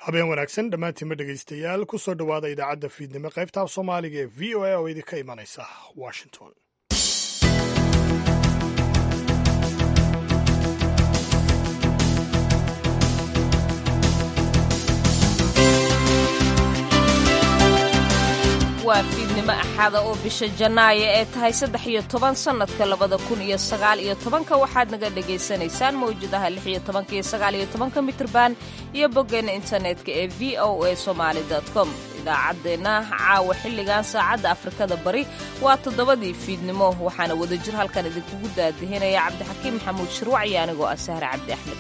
habeen wanaagsan dhammaantiinma dhegaystayaal ku soo dhowaada idaacadda fiidnimo qaybta af soomaaliga ee v o a oo idinka imanaysa washington waa fiidnimo axada oo bisha janaayo ee tahay saddex iyo toban sannadka labada kun iyo sagaal iyo tobanka waxaad naga dhagaysanaysaan mawjadaha lix iyo tobanka iyo sagaal iyo tobanka mitrban iyo boggeena internetka ee v o a somaali com idaacaddeenna caawa xilligan saacadda afrikada bari waa toddobadii fiidnimo waxaana wadajir halkan idinkugu daadihinaya cabdixakiim maxamuud shirwac iyo anigoo ah sahre cabdi axmed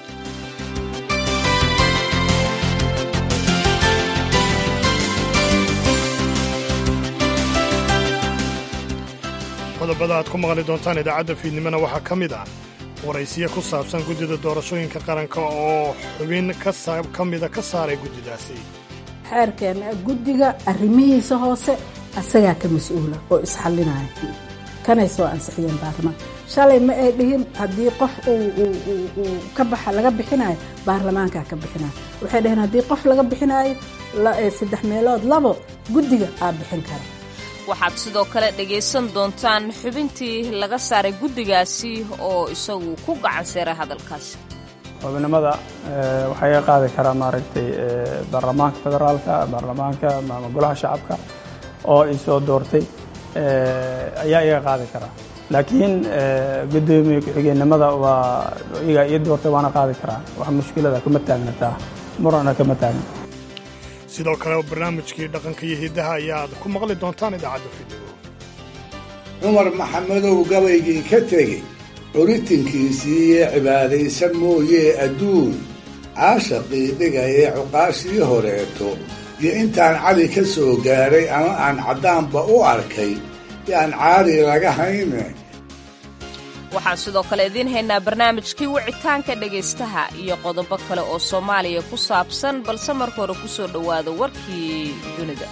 qodobada aad ku maqli doontaan idaacadda fiidnimona waxaa ka mid ah waraysiyo ku saabsan guddida doorashooyinka qaranka oo xubin ka mida ka saaray guddidaasi xeerkeena guddiga arrimihiisa hoose asagaa ka mas-uula oo isxallinaya kanay soo ansixiyeen baarlamaanka shalay ma ay dhihin haddii qof uu ka baxa laga bixinayo baarlamaankaa ka bixinayo waxay dhaheen haddii qof laga bixinayo saddex meelood labo guddiga aa bixin kara waxaad sidoo kale dhegaysan doontaan xubintii laga saaray guddigaasi oo isagu ku gacan seeray hadalkaasi xubinimada waxaa iga qaadi karaa maaragtay baarlamaanka federaalka baarlamaanka ama golaha shacabka oo i soo doortay ayaa iga qaadi karaa laakiin guddoomiye ku-xigeenimada waa iga ii doortay waana qaadi karaa wax mushkilada kama taagnataa murana kama taagna sidoo kale barnaamijkii dhaqanka iyo hiddaha ayaad ku maqli doontaan idaacadda fiidnimo cumar maxamedow gabaygii ka tegey curitinkiisii iyo cibaadaysan mooyee adduun caashaqii dhigayee cuqaashii horeeto iyo intaan cali ka soo gaadhay ama aan caddaanba u arkay yaan caari laga hayne waxaan sidoo kale idiin haynaa barnaamijkii wicitaanka dhegaystaha iyo qodobo kale oo soomaaliya ku saabsan balse marka hore ku soo dhowaada warkii dunida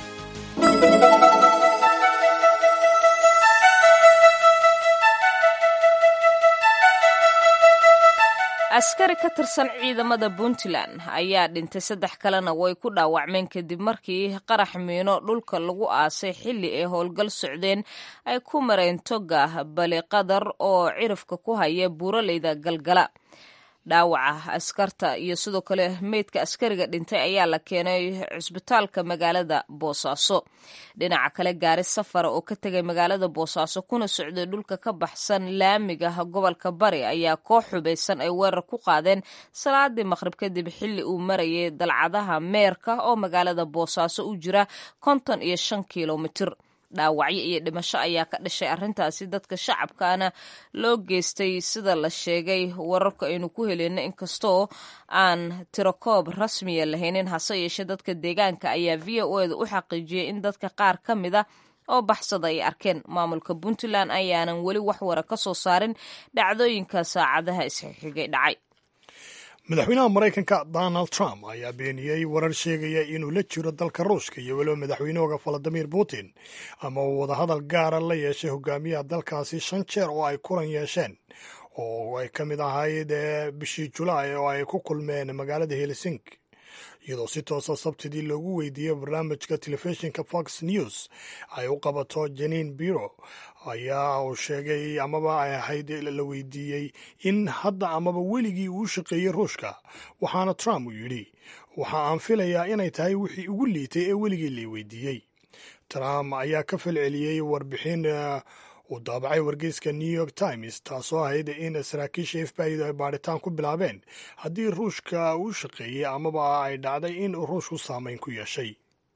askari ka tirsan ciidamada puntland ayaa dhintay saddex kalena way ku dhaawacmeen kadib markii qarax miino dhulka lagu aasay xilli ay howlgal socdeen ay ku mareen toga bali qadar oo cirifka ku haya buuraleyda galgala dhaawaca askarta iyo sidoo kale meydka askariga dhintay ayaa la keenay cusbitaalka magaalada boosaaso dhinaca kale gaari safara oo ka tegay magaalada boosaaso kuna socday dhulka ka baxsan laamiga gobolka bari ayaa koox xubaysan ay weerar ku qaadeen salaadii maqhrib kadib xilli uu marayay dalcadaha meerka oo magaalada boosaaso u jira konton iyo shan kilomitir dhaawacyo iyo dhimasho ayaa ka dhashay arrintaasi dadka shacabkaana loo geystay sida la sheegay wararka aynu ku heleyna inkastoo aan tirokoob rasmiya lahaynin hase yeeshee dadka deegaanka ayaa v o eda u xaqiijiyey in dadka qaar ka mida oo baxsada ay arkeen maamulka puntland ayaanan weli wax wara ka soo saarin dhacdooyinka saacadaha isxigxigay dhacay madaxweynaha maraykanka donald trump ayaa beeniyey warar sheegaya inuu la jiro dalka ruushka iyo weliba madaxweynahooga valadimir putin ama uu wadahadal gaara la yeeshay hogaamiyaha dalkaasi shan jeer oo ay kulan yeesheen oo ay ka mid ahayd bishii julaay oo ay ku kulmeen magaalada helsinki iyadoo si toosa sabtidii loogu weydiiyey barnaamijka telefishinka fox news ay u qabato janiin biro ayaa uu sheegay amaba ay ahayd la weydiiyey in hadda amaba weligii uu shaqeeyey ruushka waxaana trump uu yidhi waxa aan filayaa inay tahay wixii ugu liitay ee weligii la weydiiyey trump ayaa ka falceliyey warbixin uu daabacay wargeyska new york times taasoo ahayd in saraakiisha f b i ay baadhitaan ku bilaabeen haddii ruushka uu shaqeeyey amaba ay dhacday in ruushku saameyn ku yeeshay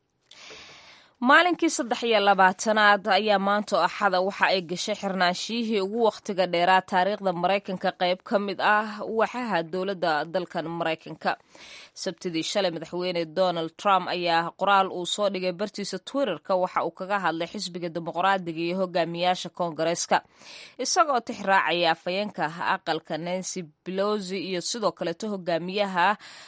maalinkii saddex iyo labaatanaad ayaa maanta axada waxa ay gashay xirnaanshiyihii ugu wakhtiga dheeraa taariikhda maraykanka qayb ka mid ah waxaha dowladda dalkan maraykanka sabtidii shalay madaxweyne donald trump ayaa qoraal uu soo dhigay bartiisa twitterka waxa uu kaga hadlay xisbiga dimuqraadiga iyo hogaamiyaasha koongareeska isagoo tix raacaya afhayeenka aqalka nancy belosi iyo sidoo kaleeto hogaamiyaha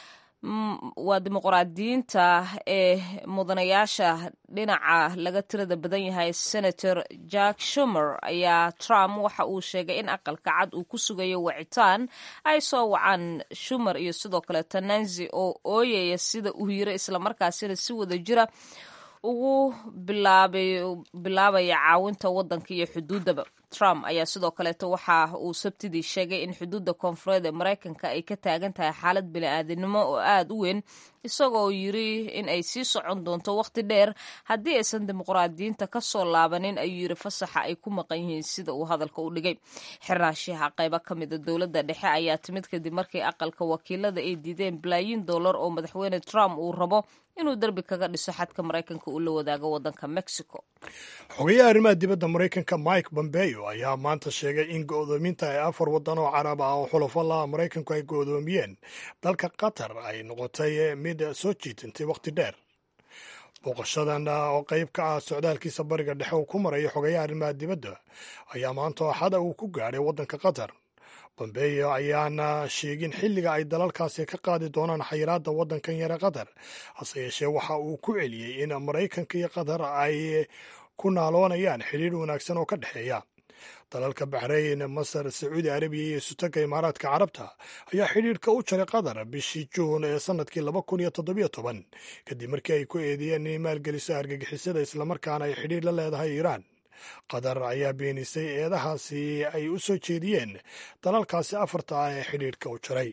waa dimuqraadiyiinta ee mudanayaasha dhinaca laga tirada badan yahay senator jack shumer ayaa trump waxa uu sheegay in aqalka cad uu ku sugayo wacitaan ay soo wacaan shumer iyo sidoo kaleeto nancy oo ooyaya sida uu yiri islamarkaasina si wada jira ugu bilaabaya caawinta wadanka iyo xuduudaba trump ayaa sidoo kaleeto waxa uu sabtidii sheegay in xuduudda koonfureed ee maraykanka ay ka taagan tahay xaalad bini-aadinimo oo aada u weyn isagoo yiri in ay sii socon doonto wakhti dheer haddii aysan dimuqraadiyiinta ka soo laabanin ayuu yiri fasaxa ay ku maqan yihiin sida uu hadalka u dhigay xirnaashiyaha qaybo ka mida dowladda dhexe ayaa timid kadib markii aqalka wakiilada ay diideen balaayiin dollar oo madaxweyne trump uu rabo inuu derbi kaga dhiso xadka maraykanka uu la wadaago wadanka mexico xogeyaha arrimaha dibadda maraykanka mike bombeo ayaa maanta sheegay in go'doominta ay afar waddan oo carab ah oo xulafo laha maraykanku ay go'doomiyeen dalka qatar ay noqotay mid soo jiitantay wakhti dheer booqashadan oo qayb ka ah socdaalkiisa bariga dhexe uu ku marayo xogeyaha arrimaha dibadda ayaa maanta axada uu ku gaadhay waddanka qatar bombeyo ayaana sheegin xilliga ay dalalkaasi ka qaadi doonaan xayiraadda waddankan yare qatar hase yeeshee waxa uu ku celiyey in maraykanka iyo qatar ay ku naaloonayaan xidhiidh wanaagsan oo ka dhexeeya dalalka baxrayn masar sacuudi arabiya iyo sutagga imaaraadka carabta ayaa xidhiidhka u jaray qatar bishii juun ee sannadkii laba kun iyo toddobiyo toban kadib markii ay ku eedeeyeen inay maalgeliso argagixisada islamarkaana ay xidhiidh la leedahay iiraan qatar ayaa beenisay eedahaasi ay u soo jeediyeen dalalkaasi afarta ah ee xidhiidhka u jaray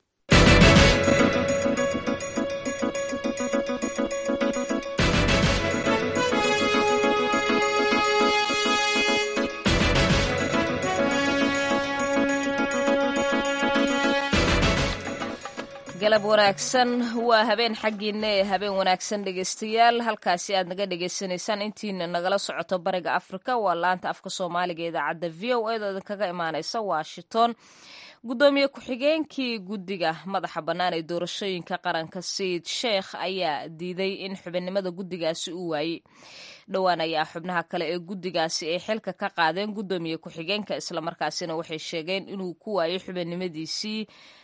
galab wanaagsan waa habeen xaggiina ee habeen wanaagsan dhegeystayaal halkaasi aad naga dhegeysanaysaan intiina nagala socoto bariga afrika waa laanta afka soomaaliga ee idaacadda v o eed oo idinkaga imaaneysa washington guddoomiye ku-xigeenkii guddiga madaxa bannaan ee doorashooyinka qaranka sayid sheekh ayaa diiday in xubinnimada guddigaasi uu waayey dhowaan ayaa xubnaha kale ee guddigaasi ay xilka ka qaadeen guddoomiye ku-xigeenka islamarkaasina waxay sheegeen inuu ku waayey xubinnimadiisii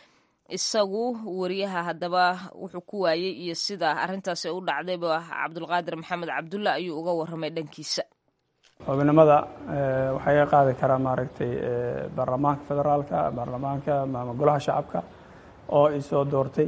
isagu wariyaha haddaba wuxuu ku waayey iyo sida arrintaasi u dhacdayba cabdulqaadir maxamed cabdulla ayuu uga warramay dhankiisa xubinimada waxaa iga qaadi karaa maaragtay baarlamaanka federaalka baarlamaanka ama golaha shacabka oo isoo doortay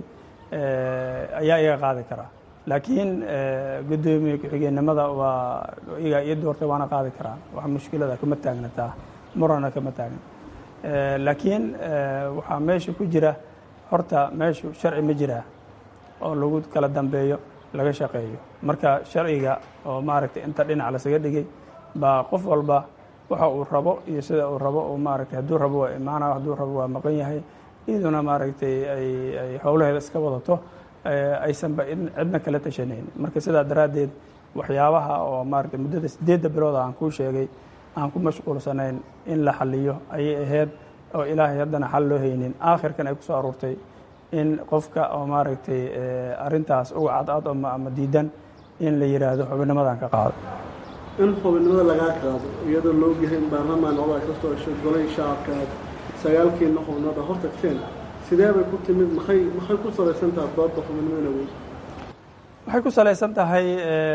ayaa iga qaadi karaa laakiin guddoomiye ku-xigeenimada waa iga ii doortay waana qaadi karaa wax mushkilada kama taagnataa murana kama taagna laakiin waxaa meesha ku jira horta meeshu sharci ma jiraa oo lagu kala dambeeyo laga shaqeeyo marka sharciga oo maaragtay inta dhinac lasaga dhigay baa qof walba waxa uu rabo iyo sida uu rabo uu maaragtay hadduu rabo waa imaana hadduu rabo waa maqan yahay iyaduna maaragtay ay ay howlaheeda iska wadato aysanba cidna kala tashanayn marka sidaa daraaddeed waxyaabaha oo maaragtay muddada siddeedda bilooda aan kuu sheegay aan ku mashquulsanayn in la xaliyo ayay ahayd oo ilaahay haddana xal loo haynin aakhirkan ay ku soo aruurtay in qofka oo maaragtay arrintaas uga cadcad ama diidan in la yidhaahdo xubinnimadan ka qaado in xubinnimada lagaa qaado iyadoo la ogyahay in baarlamaan odaa ka soo heshay golay shacabka aad sagaalkiina xubnood a hor tagteen sidee bay ku timid maxay maxay ku salaysan tahay doodda xubinnimada wey waxay ku salaysan tahay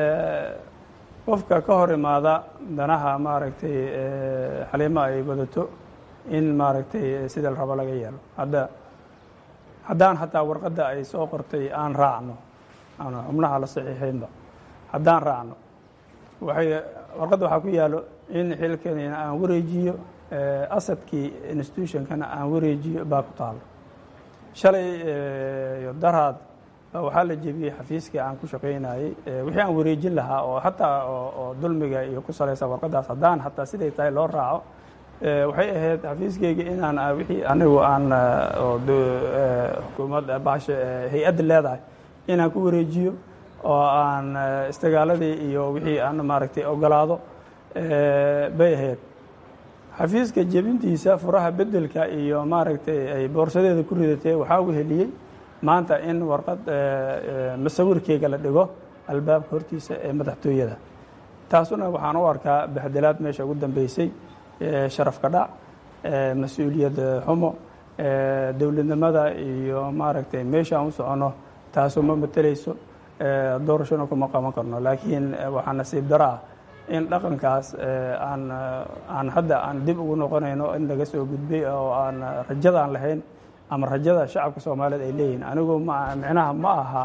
qofka ka hor imaada danaha maaragtay xaliimo ay wadato in maaragtay sida la rabo laga yeelo hadda haddaan hataa warqadda ay soo qortay aan raacno aan xubnaha la saxiixaynba haddaan raacno waxay warqadda waxaa ku yaalo in xilkanina aan wareejiyo asadkii institutionkana aan wareejiyo baa ku taalo shalay iyo daraad baa waxaa la jebiyey xafiiskii aan ku shaqaynayey wixii aan wareejin lahaa oo hataa oo dulmiga iyo ku salaysa warqaddaas haddaan hataa siday tahay loo raaco waxay ahayd xafiiskeyga inaan wixii anigu aan xukuumad baasha hay-adda leedahay inaan ku wareejiyo oo aan istigaaladii iyo wixii aan maaragtay ogolaado bay ahayd xafiiska jebintiisa furaha bedelka iyo maaragtay ay boorsadeeda ku ridatee waxaa u heliyey maanta in warqad masawirkeyga la dhigo albaabka hortiisa ee madaxtooyada taasuna waxaan u arkaa baxdelaad meesha ugu dambeysay sharafka dhac mas-uuliyad xumo dowladnimada iyo maaragtay meesha aan u soconno taasu ma mateleyso doorashona kuma qaban karno laakiin waxaa nasiib daro ah in dhaqankaas aan aan hadda aan dib ugu noqonayno in laga soo gudbay oo aan rajadaan lahayn ama rajada shacabka soomaaliyeed ay leeyihiin anigu ma micnaha ma aha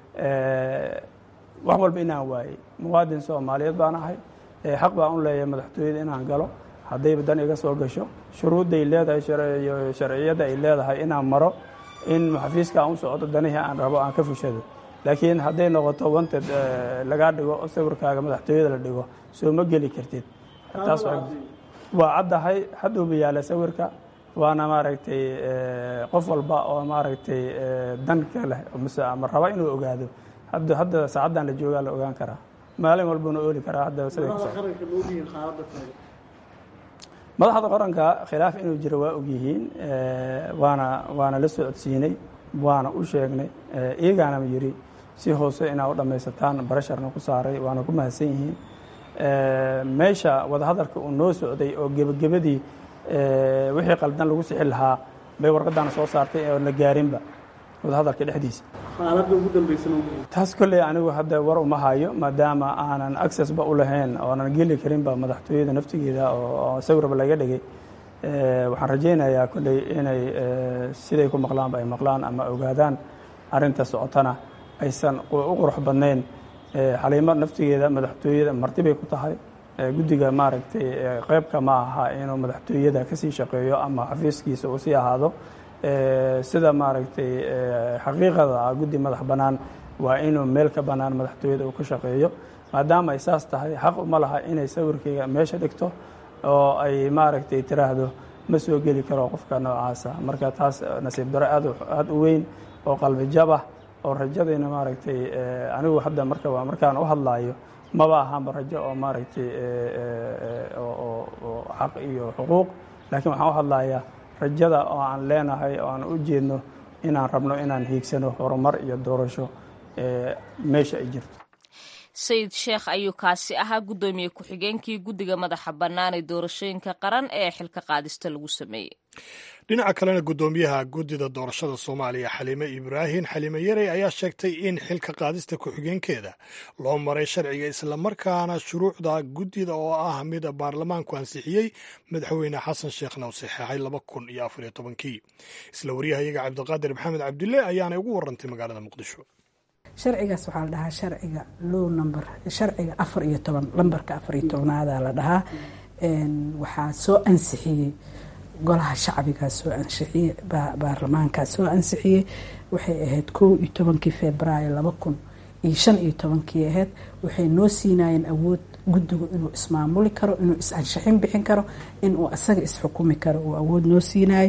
wax walba inaan waayey muwaadin soomaaliyeed baan ahay xaq baan u leeyahay madaxtooyada inaan galo haddayba dan iga soo gasho shuruudday leedahay sharciyadda ay leedahay inaan maro in xafiiska aan u socdo danihii aan rabo aan ka fushado laakiin hadday noqoto wanted lagaa dhigo oo sawirkaaga madaxtooyada la dhigo soo ma geli kartid taas waa caddahay hadduuba yaala sawirka waana maaragtay qof walba oo maaragtay danka leh mise ama raba inuu ogaado hadda hadda saacaddan la joogaa la ogaan karaa maalin walbuna ooli karaa hadda siday ku madaxda qaranka khilaaf inuu jiro waa ogyihiin waana waana la socodsiinay waana u sheegnay iyagaana yiri si hoose inaa u dhammaysataan barasharna ku saaray waana ku mahadsan yihiin meesha wadahadalka uu noo socday oo gebagabadii wixii qaldan lagu sixi lahaa bay warqaddaana soo saartay oo la gaarinba wadahadalka dhexdiisa taas kolley anigu hadda war uma hayo maadaama aanan accessba u lahayn oonan geli karinba madaxtooyada naftigeeda oo sawirba laga dhigay waxaan rajaynayaa kolley inay siday ku maqlaanba ay maqlaan ama ogaadaan arrinta socotana aysan u qurux badnayn xaliimo naftigeeda madaxtooyada martibay ku tahay guddiga maaragtay qeybka ma aha inuu madaxtooyada kasii shaqeeyo ama xafiiskiisa uu sii ahaado sida maaragtay xaqiiqada ah guddi madax bannaan waa inuu meel ka bannaan madaxtooyada uu ka shaqeeyo maadaama ay saas tahay xaq uma laha inay sawirkayga meesha dhigto oo ay maaragtay tiraahdo ma soo geli karo qofka noocaasa marka taas nasiib daro aad aada u weyn oo qalbi jabah oo rajadayna maaragtay anigu hadda marka markaan u hadlaayo maba ahaanba rajo oo maaragtay oo xaq iyo xuquuq laakiin waxaan u hadlayaa rajada oo aan leenahay oo aan u jeedno inaan rabno inaan hiigsano horumar iyo doorasho meesha ay jirto sayid sheekh ayuu kaasi ahaa guddoomiye ku-xigeenkii guddiga madaxa bannaan ee doorashooyinka qaran ee xilka qaadista lagu sameeyey dhinaca kalena guddoomiyaha guddida doorashada soomaaliya xaliime ibraahim xaliime yarey ayaa sheegtay in xilka qaadista ku-xigeenkeeda loo maray sharciga islamarkaana shuruucda guddida oo ah mid baarlamaanku ansixiyey madaxweyne xasan sheekhna u saxeexay laba kun iyo afariyo tobankii isla waryahayaga cabdiqaadir maxamed cabdille ayaanay ugu warantay magaalada muqdisho sharcigaas waxaa la dhahaa sharciga low number sharciga afar iyo toban lambarka afar iyo tobnaada la dhahaa waxaa soo ansixiyey golaha shacbigaa soo ansixiyey baarlamaankaa soo ansixiyey waxay ahayd kow iyo tobankii februaayo laba kun iyo shan iyo tobankii ahayd waxay noo siinayeen awood guddigu inuu ismaamuli karo inuu is-anshaxin bixin karo inuu asaga isxukumi karo uu awood noo siinayay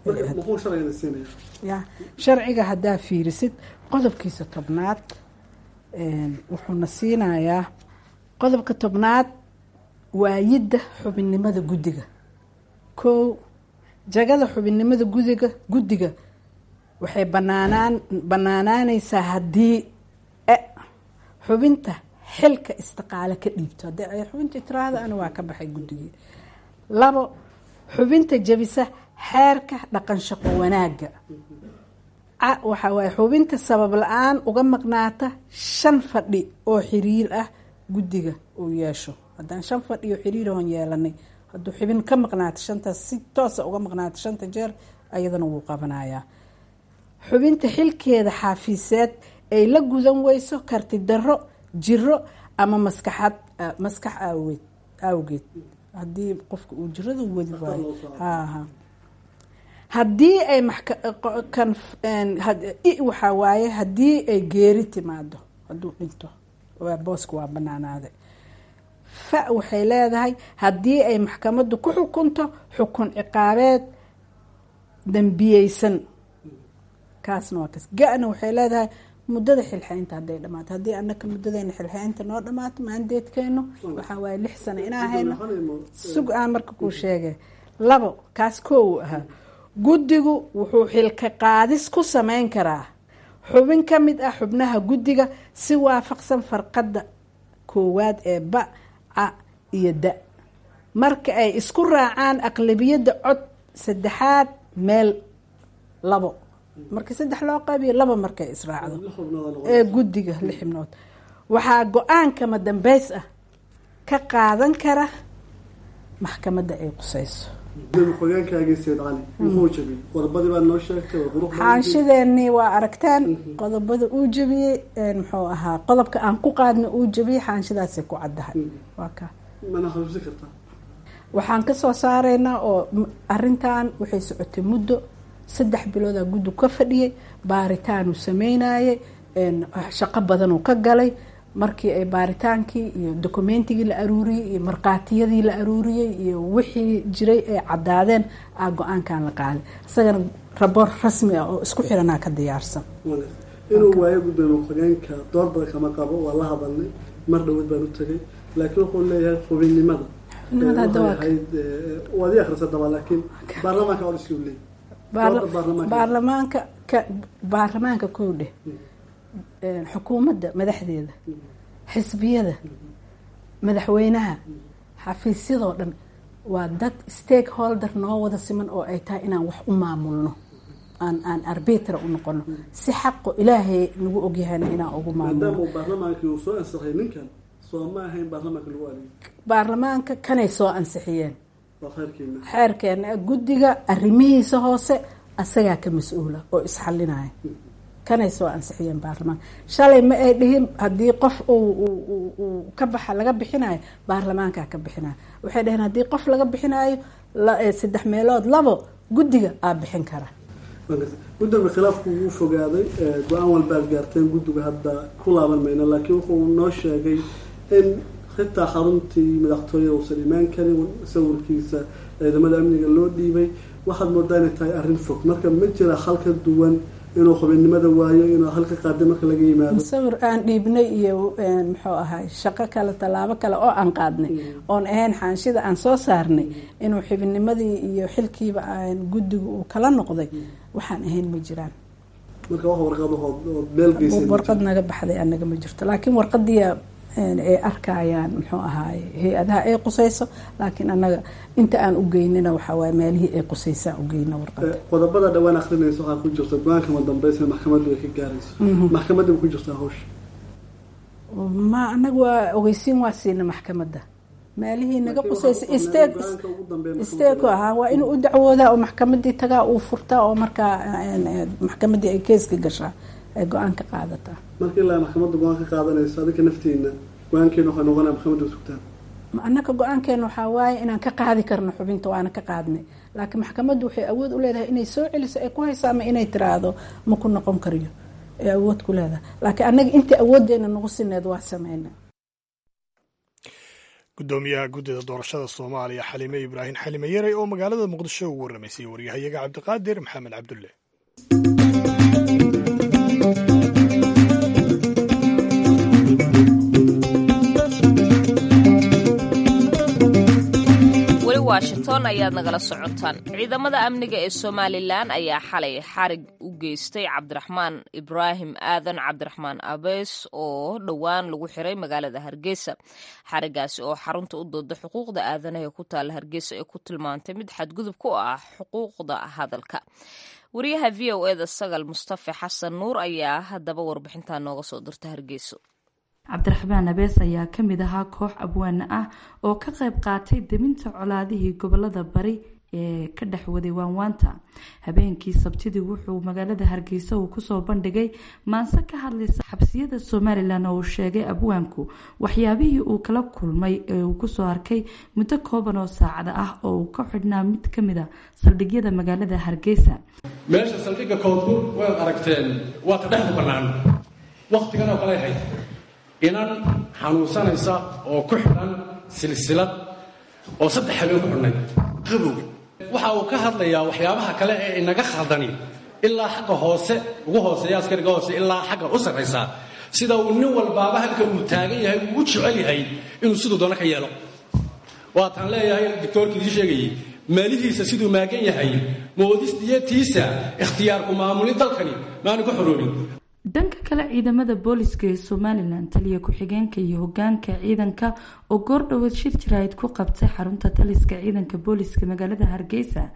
ya sharciga haddaa fiirisid qodobkiisa tobnaad wuxuuna siinayaa qodobka tobnaad waayidda xubinnimada guddiga kow jagada xubinnimada gudiga guddiga waxay banaanaan banaanaanaysaa haddii xubinta xilka istiqaale ka dhiibto haddii ay xubinta tiraahda ana waa ka baxay guddigii labo xubinta jabisa xeerka dhaqan shaqo wanaagga waxaa waaye xubinta sabab la-aan uga maqnaata shan fadhi oo xiriir ah guddiga uu yeesho haddaan shan fadhi oo xiriir oon yeelanay hadduu xubin ka maqnaato shantaas si toosa uga maqnaato shanta jeer ayadana wuu qabanayaa xubinta xilkeeda xaafiiseed ay la gudan weyso karti darro jiro ama maskaxad maskax aaweed awgeed haddii qofka uu jirada wadi waayo haha haddii ay waxaa waaye haddii ay geeri timaado hadduu dhinto booska waa banaanaaday fa waxay leedahay haddii ay maxkamaddu ku xukunto xukun ciqaabeed dambiyeysan kaasna waa kas ga-na waxay leedahay muddada xilxeynta hadday dhamaato haddii anaka muddadeena xilxeynta noo dhamaato maandeedkeenu waxaa waaye lix sano inaa hayno sug aan marka kuu sheegay labo kaas koowu ahaa guddigu wuxuu xilka qaadis ku sameyn karaa xubin ka mid ah xubnaha guddiga si waafaqsan farqadda koowaad ee ba ca iyo da marka ay isku raacaan aqlabiyadda cod saddexaad meel labo marka saddex loo qaybiyo laba markay israacdo ee guddiga lix xibnood waxaa go-aankama dambeys ah ka qaadan kara maxkamadda ay qusayso xogeenkaagii sayid cali muxuu jabiyey qodobadii baa noo sheegtay waa qurux xaanshideenii waa aragtaan qodobada uu jabiyey muxuu ahaa qodobka aan ku qaadna uu jabiyey xaanshidaasay ku caddahay waa ka mana xasuusin kartaa waxaan kasoo saaraynaa oo arintan waxay socotay muddo saddex biloodaa guddi ka fadhiyay baaritaanuu sameynayay shaqo badanuu ka galay markii ay baaritaankii iyo dokumentigii la aruuriyey iyo markhaatiyadii la aruuriyey iyo wixii jiray ay caddaadeen aa go-aankan la qaaday isagana raboor rasmi ah oo isku xiranaa ka diyaarsan inuu waayo gudoomiye xogeenka door badan kama qabo waa la hadalnay mar dhawad baan u tagay laakiin wuxuu leeyahay xubinnimada Xubinnimada hadda waa waxay ahayd waad ii akrisa daba laakiin baarlamaanka or iskuu leeyahy Baarla- Dooda baarlamaanka. baarlamaanka ka baarlamaanka kow dheh xukuumadda madaxdeeda xisbiyada madaxweynaha xafiisyadoo dhan waa dad stakeholder noo wada siman oo ay tahay inaan wax u maamulno aan aan arbitra u noqono si xaqo ilaahay nagu ogyahayna inaan ugu maadaama maamulno uu baarlamaankii uu soo ansaxay ninkan soo ma ahayn baarlamaanka lagu adeegay baarlamaanka kanay soo ansixiyeen waa khayrkiina xeerkeena guddiga arrimihiisa hoose asagaa ka mas-uula oo isxalinaya kanay soo ansixiyeen baarlamaanka shalay ma ay dhihin haddii qof uu uu- uu- uu ka baxa laga bixinayo baarlamaankaa ka bixinayo waxay dhaheen haddii qof laga bixinayo la- eh, saddex meelood labo guddiga aa bixin kara gudoomiye khilaafku wuu fogaaday ee, go-aan walbaad gaarteen guddiga hadda ku laaban mayno laakiin wuxuu noo sheegay in xitaa xaruntii madaxtooyada uusan imaan karin sawirkiisa ciidamada amniga loo dhiibay waxaad moodaa inay tahay arrin fog marka ma jira hal ka duwan inuu xubinnimada waayo inuu halka qaaday marka laga yimaado sawir aan dhiibnay iyo een, muxuu ahay shaqo kale tallaabo kale oo aan qaadnay oon ahayn xaanshida aan soo saarnay inuu xibinimadii iyo xilkiiba aan guddiga uu kala noqday waxaan ahayn ma jiraan marka wax warqadahood oo meel geysay ma warqad naga baxday anaga ma jirto laakiin warqadii ay arkayaan muxuu ahaay hay-adaha ay qusayso laakiin anaga inta aan u geynina waxaa waay meelihii ay qusaysaan u geyna warqada Eh, qodobada dhawaan akrinaysa waxaa ku jirta go-aanka madambeysa maxkamaddu ay ka gaarayso maxkamadda ma ku jirtaa hawsha ma anaga waa ogeysiin waa siina maxkamadda meelihii naga Laakiin qusaysa waxaa isteeg go-aanka ugu dambeeya maxkamadda isteeg ahaa waa inuu u dacwoodaa oo maxkamadii tagaa uu furtaa oo markaa een, een, maxkamadii ay keeska gashaa ay go-aan ka qaadataa marka ilaa maxkamadda go-aan ka qaadanayso adinka naftiina go-aankeena waxay noqonaya maxkamadda sugtaan Ma anaka go-aankeena waxaa waaye inaan ka qaadi karno xubinta waana ka qaadnay laakiin maxkamaddu waxay awood u leedahay inay soo celiso ay ku hayso ama inay tiraahdo ma ku noqon kariyo ay awood ku leedahay laakiin annaga intii awooddeena nagu sineed waa sameyna gudoomiyaha guddida doorashada soomaaliya xalime ibraahim xalime yarey oo magaalada muqdisho ugu warramaysay waryahayaga cabdiqaadir maxamed cabdulle weli washington ayaad nagala socotaan ciidamada amniga ee somalilan ayaa xalay xarig u geystay cabdiraxmaan ibraahim aadan cabdiraxmaan abees oo dhowaan lagu xiray magaalada hargeysa xarigaasi oo xarunta u dooda xuquuqda aadanaha ee ku taala hargeysa ee ku tilmaantay mid xadgudub ku ah xuquuqda hadalka wariyaha v o eda sagal mustafa xasan nuur ayaa haddaba warbixintaa nooga soo dirta hargeyso cabdiraxmaan abees ayaa ka mid ahaa koox abwaane ah oo ka qayb qaatay deminta colaadihii gobolada bari ee ka dhex waday waanwaanta habeenkii sabtidii wuxuu magaalada hargeysa uu kusoo bandhigay maanse ka hadlaysa xabsiyada somalilan oo uu sheegay abwaanku waxyaabihii uu kala kulmay ee uu kusoo arkay muddo kooban oo saacada ah oo uu ka xidhnaa mid ka mid a saldhigyada magaalada hargeysa meesha saldhigga koonfur waad aragteen waa ta dhexdu bannaan wakhtigan oo kale ahayd inan xanuunsanaysa oo ku xidhan silsilad oo saddex habeen ku xidhnayd qabow waxa uu ka hadlayaa waxyaabaha kale ee inaga khaldani ilaa xagga hoose ugu hooseeya askariga hoose ilaa xagga u sarraysa sida uu nin walbaaba halka uu taagan yahay uu u jecel yahay inuu siduu doono ka yeelo waataan leeyahay doctoorkii idii sheegayey maalihiisa siduu maagan yahay moodistiyatiisa ikhtiyaarku maamuli dalkani maanu ka xoroobin dhanka kale ciidamada booliska ee somalilan taliya ku-xigeenka iyo hogaanka ciidanka oo goordhoweed shir jaraa'id ku qabtay xarunta taliska ciidanka booliska magaalada hargeysa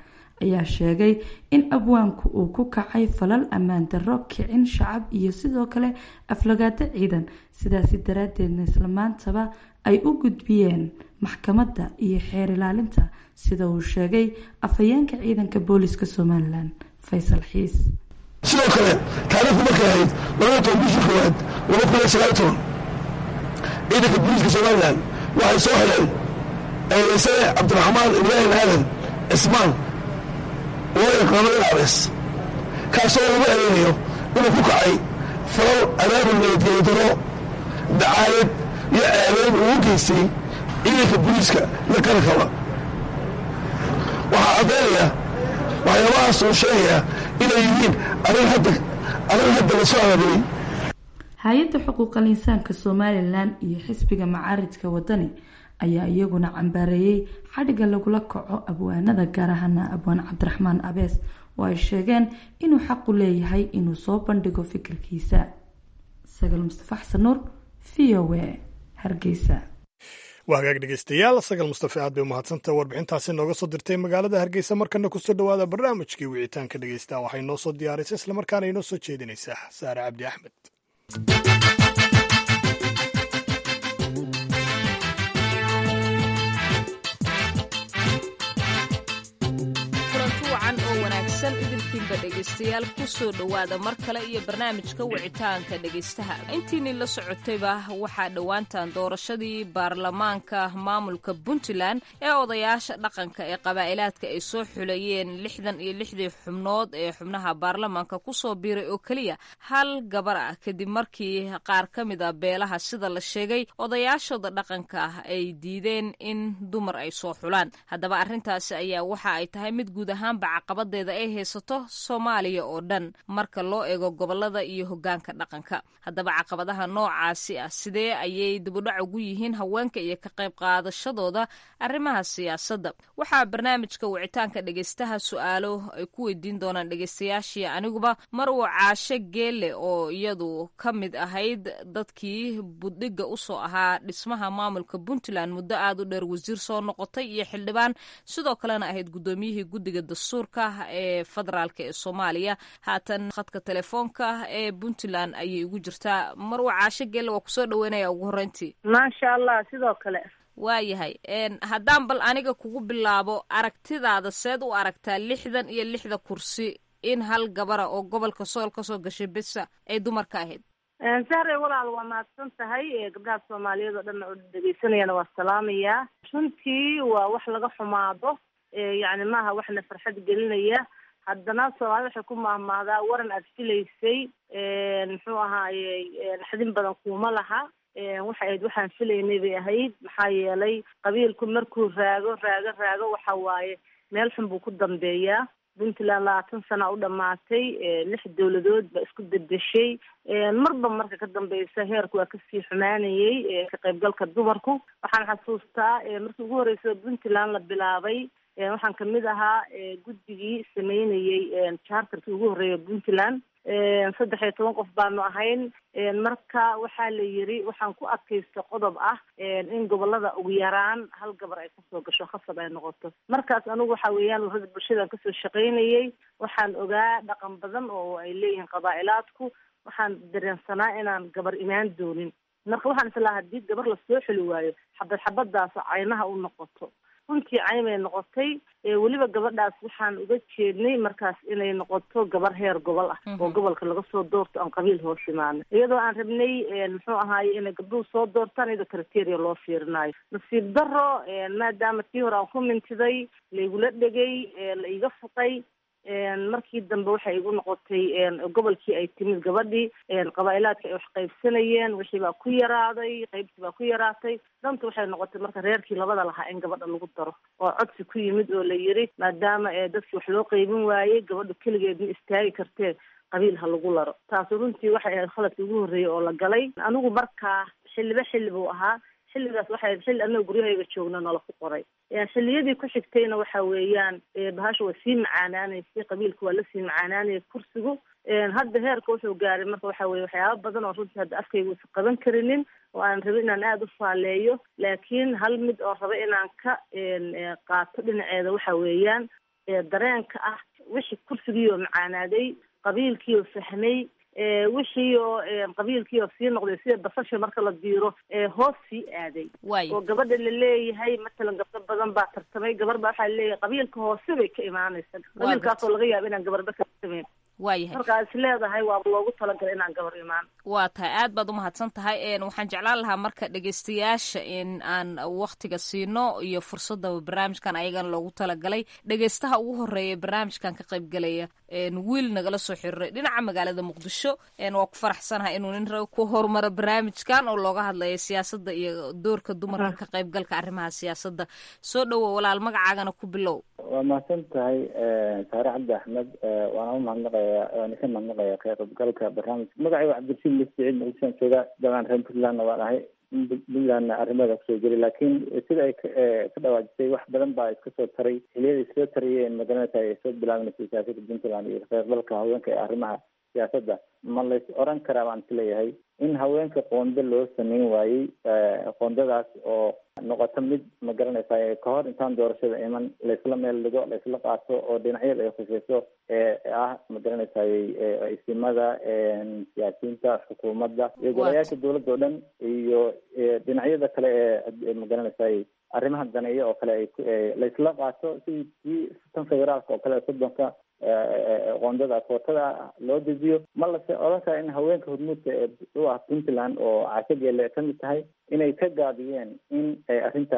ayaa sheegay in abwaanku uu ku kacay falal ammaan darro kicin shacab iyo sidoo kale aflagaado ciidan sidaasi daraaddeedna islamaantaba ay u gudbiyeen maxkamadda iyo xeer ilaalinta sida uu sheegay afhayeenka ciidanka booliska somalilan faysal xiis sidoo kale taariikhdu markay ahayd labada toban bishii koowaad laba kun iyo sagaal toban ciidanka booliiska somalilan waxay soo heleen eedaysane cabdiraxmaan ibraahim aadan cismaan loo yaqaano ilaabes kaasoo lagu eedeynayo inuu ku kacay falal abaabul nabadgelyo daro dacaayad iyo ceebeyn ugu geystay ciidanka booliiska la karankaba waxaa caddaynaya waxyaabahaas uu sheegayaa inay yihiin arrin hadda arrin hadda la soo abaabulay hay-adda xuquuqal insaanka somalilan iyo xisbiga macaaridka wadani ayaa iyaguna cambaareeyey xadhigga lagula kaco abwaanada gaar ahaana abwaan cabdiraxmaan abees oo ay sheegeen inuu xaqu leeyahay inuu soo bandhigo fikirkiisa sagal mustafa xasan nuur v o a hargeysa waa hagaag dhegeystayaal sagal mustafe aad bay umahadsantaha warbixintaasi nooga soo dirtay magaalada hargeysa markana kusoo dhowaada barnaamijkii wicitaanka dhegeysta waxay noo soo diyaarisa islamarkaana inoo soo jeedinaysaa saare cabdi axmed wacan oo wanaagsan idinkiinba dhegaystayaal ku soo dhowaada mar kale iyo barnaamijka wicitaanka dhegaystaha intiinii la socotayba waxaa dhowaantan doorashadii baarlamaanka maamulka puntland ee odayaasha dhaqanka ee qabaa'ilaadka ay soo xulayeen lixdan iyo lixdii xubnood ee xubnaha baarlamaanka kusoo biiray oo keliya hal gabar ah kadib markii qaar ka mid a beelaha sida la sheegay odayaashooda dhaqanka ah ay diideen in dumar ay soo xulaan haddaba arrintaasi ayaa waxa ay tahay mid guud ahaanba caqabadeeda ay haysato soomaaliya oo dhan marka loo eego gobolada iyo hogaanka dhaqanka haddaba caqabadaha noocaasi ah sidee ayay dibudhac ugu yihiin haweenka iyo ka qayb qaadashadooda arrimaha siyaasadda waxaa barnaamijka wicitaanka dhegeystaha su-aalo ay ku weydiin doonaan dhegeystayaashii aniguba mar uu caashe geele oo iyadu ka mid ahayd dadkii buddhigga usoo ahaa dhismaha maamulka puntland muddo aada u dheer wasiir soo noqotay iyo xildhibaan sidoo kalena ahayd guddoomiyihii guddiga dastuurka ee federaalk ee soomaaliya haatan khadka telefoonka ee puntland ayay ugu jirtaa marwa caasho geelle waa kusoo dhaweynaya ugu horreyntii maasha allah sidoo kale waayahay haddaan bal aniga kugu bilaabo aragtidaada seed u aragtaa lixdan iyo lixda kursi in hal gabara oo gobolka sool kasoo gashay besa ay dumarka ahayd sahre walaal waa mahadsan tahay gabdhaha soomaaliyeed oo dhan oo dhegeysanayana waa salaamayaa runtii waa wax laga xumaado yacni maaha waxna farxad gelinaya haddana soomaalida waxay ku maahmaahdaa waran aad filaysay muxuu ahaaye naxdin badan kuuma laha waxay ahayd waxaan filaynay bay ahayd maxaa yeelay qabiilku markuu raago raago raago waxa waaye meel xun buu ku dambeeyaa puntland labaatan sana u dhamaatay lix dowladood baa isku bedeshay marba marka ka dambeysa heerku waa kasii xumaanayay ka qaybgalka dumarku waxaan xasuustaa markii ugu horreysay puntland la bilaabay waxaan kamid ahaa guddigii sameynayey charterkii ugu horreeya puntland saddex iyo toban qof baanu ahayn marka waxaa la yiri waxaan ku adkaysta qodob ah in gobolada ugu yaraan hal gabar ay kasoo gasho khasab ay noqoto markaas anigu waxa weeyaan warada bulshadan kasoo shaqaynayay waxaan ogaa dhaqan badan oo ay leeyihiin qabaa'ilaadku waxaan dareensanaa inaan gabar imaan doonin marka waxaan islahaa haddii gabar lasoo xeli waayo xabad xabadaas caynaha u noqoto runtii cayn bay noqotay weliba gabadhaas waxaan uga jeednay markaas inay noqoto gabar heer gobol ah oo gobolka laga soo doorto aan qabiil hoos imaano iyadoo aan rabnay muxuu ahaaye inay gabdhuhu soo doortaan iyadoo criteria loo fiirinayo nasiib daro maadaama tii hore aan ku mintiday laigula dhegay la iga fuqay markii dambe waxay igu noqotay gobolkii ay timid gabadhii qabaa'ilaadka ay wax qaybsanayeen wixii baa ku yaraaday qaybtii baa ku yaraatay danta waxay noqotay marka reerkii labada lahaa in gabadha lagu daro oo codsi ku yimid oo la yiri maadaama dadkii wax loo qaybin waayey gabadha keligeed ma istaagi kartee qabiil ha lagu laro taasu runtii waxay ahayd khaladkii ugu horreeyay oo la galay anigu markaa xilliba xilli buu ahaa xilligaas waxay xilli anaga guryahayga joogna nala ku qoray xilliyadii ku xigtayna waxa weeyaan bahasha waa sii macaanaanaysay qabiilka waa lasii macaanaanayay kursigu hadda heerka wuxuu gaaray marka waxa weye waxyaaba badan oo runtii hadda afkayga uusan qaban karinin oo aan rabin inaan aada u faaleeyo laakiin hal mid oo raba inaan ka qaato dhinaceeda waxa weeyaan dareenka ah wixii kursigiioo macaanaaday qabiilkiioo fahmay wixiioo qabiilkiioo sii noqday sida basasha marka la diiro hoos sii aaday oo gabadha laleeyahay matalan gabdho badan baa tartamay gabar baa waxaa laleeyahay qabiilka hoose bay ka imaanaysa qabiilkaasoo laga yaaba inaan gabarba ka tartamayn waayahay markaa is leedahay waaba loogu talagalay inaan gabar imaan waa tahay aad baad umahadsan tahay waxaan jeclaan lahaa marka dhegeystayaasha in aan waktiga siino iyo fursadda barnaamijkan ayagana loogu talagalay dhegeystaha ugu horeeya barnaamijkan ka qaybgalaya wiil nagala soo xiriiray dhinaca magaalada muqdisho waa ku faraxsanahay inuu nin rag ku horumaro barnaamijkan oo looga hadlayo siyaasadda iyo doorka dumarka ka qaybgalka arrimaha siyaasadda soo dhowo walaal magacaagana ku bilow waa mahadsan tahay saare cabdi axmed waana umahadnaqaya waana ka mahadnaqaya ka qaybgalka barnaamijka magacayga cabdirashiid lisiciid muqdishoan jooga dabcan reer puntlandna waan ahay puntlandna arrimada kusoo jiray laakiin sida ay ka dhawaajisay wax badan baa iska soo taray xiliyada iskasoo tarayeen magaranaysa ay soo bilaabanaysa siyaasada puntland iyo kaqaybgalka haweenka ee arrimaha siyaasadda ma lays oran karaa baan isleeyahay in haweenka qoonda loo sameyn waayey qoondadaas oo noqoto mid ma garanaysa kahor intaan doorashada iman laysla meel dhigo laysla qaato oo dhinacyada ay khuseyso ee ah ma garanaysa isimada siyaasiyiinta xukuumadda iyo golayaasha dowladda oo dhan iyo dhinacyada kale ee ma garanaysa arrimaha daneeya oo kale ay laysla qaato sidii kii tan federaalka oo kale soddonka qoondada kootada loo dejiyo ma lase odhan kara in haweenka hormuudka ee u ah puntland oo cashageele ka mid tahay inay ka gaabiyeen in ay arrinta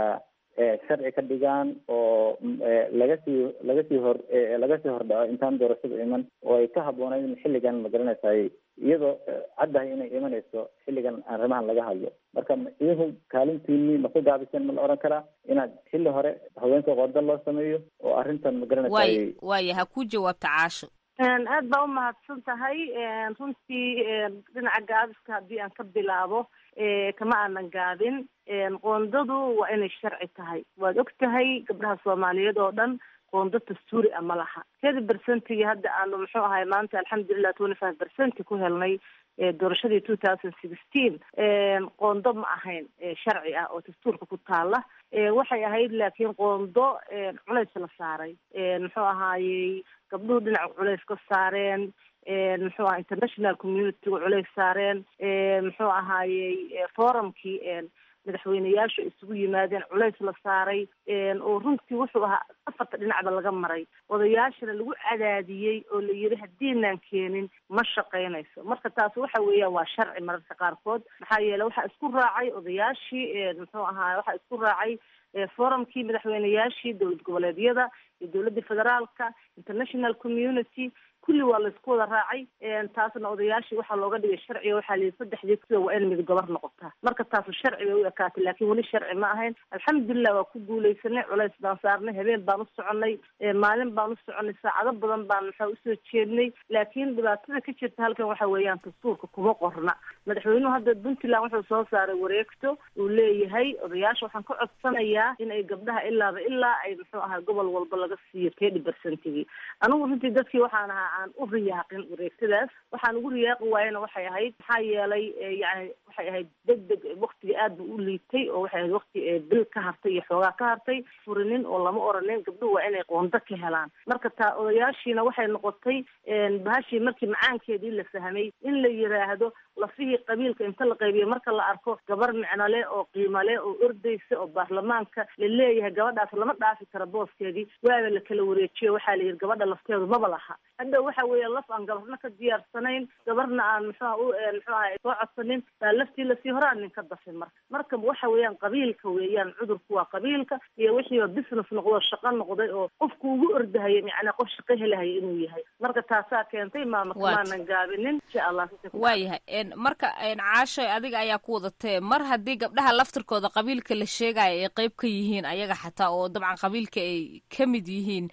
sharci ka dhigaan oo laga sii laga sii hor laga sii hordhaco intaan doorashada iman oo ay ka habboonayd in xilligan ma garanaysaay iyadoo caddahay inay imanayso xilligan arrimahan laga hadlo marka idinku kaalintiini ma ku gaabiseen ma la odhan karaa inaad xilli hore haweenka qooda loo sameeyo oo arrintan ma garanaysaay waaya ha ku jawaabta caasho aad baa umahadsan tahay runtii dhinaca gaabiska haddii aan ka bilaabo kama aanan gaabin qoondadu waa inay sharci tahay waad og tahay gabdhaha soomaaliyeed oo dhan qoondo dastuuri a ma laha kedi bercentigii hadda aanu muxuu ahay maanta alxamdulilah twenty five bercenti ku helnay doorashadii two thousand sixteen qoondo ma ahayn sharci ah oo dastuurka ku taala waxay ahayd laakiin qoondo culays la saaray muxuu ahaayey gabdhuhu dhinaca culays ka saareen muxuu aha international communityga culays saareen muxuu ahaayey forumkii madaxweyneyaashu isugu yimaadeen culays la saaray oo runtii wuxuu ahaa afarta dhinacba laga maray odayaashana lagu cadaadiyey oo la yidhi haddiinaan keenin ma shaqaynayso marka taas waxa weeyaan waa sharci mararka qaarkood maxaa yeele waxaa isku raacay odayaashii muxuu ahaa waxaa isku raacay forumkii madaxweyneyaashii dowlad goboleedyada iyo dowladda federaalka international community kulli waa laysku wada raacay taasna odayaashii waxaa looga dhigay sharciga waxaa layihi saddexdii sida waa in mid gobar noqotaa marka taasu sharci bay u ekaatay laakiin weli sharci ma ahayn alxamdulilah waa ku guuleysanay culays baan saarnay habeen baan u soconay maalin baan u soconay saacado badan baan maxaa usoo jeednay laakiin dhibaatada ka jirta halkan waxa weeyaan dastuurka kuma qorna madaxweynuhu hadda puntland wuxuu soo saaray wareegto uu leeyahay odayaasha waxaan ka codsanayaa in ay gabdhaha ilaaba ilaa ay muxuu ahaa gobol walba laga siiyo tedi bercentigii anigu runtii dadkii waxaan ahaa aan u riyaaqin wareegtadaas waxaan ugu riyaaqi waayena waxay ahayd maxaa yeelay yani waxay ahayd deg deg waktiga aad bu u liitay oo waxay ahayd wakti bil ka hartay iyo xoogaa ka hartay furinin oo lama oranin gabdhuhu waa inay qoondo ka helaan marka taa odayaashiina waxay noqotay bahashii markii macaankeedii la fahmay in la yiraahdo lafihii qabiilka inta la qaybiyo marka la arko gabar micno leh oo qiimo leh oo ordaysa oo baarlamaanka la leeyahay gabadhaas lama dhaafi karo booskeedii waaba la kala wareejiyo waxaa la yidhi gabadha lafteedu maba laha hadda waxa weeye laf aan gabarna ka diyaarsanayn gabarna aan muxuuha u muxuu aha soo codsanin baa laftii lasii horaan nin ka dafay marka marka waxa weeyaan qabiilka weeyaan cudurku waa qabiilka iyo wixiiba business noqdo shaqo noqday oo qofku ugu ordahaya macnaa qof shaqo helahaya inuu yahay marka taasaa keentay maama kamaanan gaabinin insha allah waayahay marka caashoy adiga ayaa ku wadatee mar haddii gabdhaha laftirkooda qabiilka la sheegaya ay qeyb ka yihiin ayaga xataa oo dabcan qabiilka ay ka mid yihiin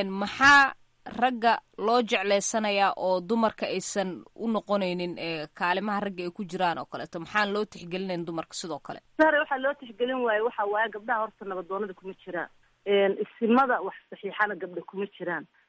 maxaa ragga loo jeclaysanayaa oo dumarka aysan u noqonaynin kaalimaha ragga ay ku jiraan oo kaleeto maxaan loo tixgelinayn dumarka sidoo kale sare waxaa loo tixgelin waaye waxa waaye gabdhaha horta nabadoonada kuma jiraan isimada wax saxiixana gabdha kuma jiraan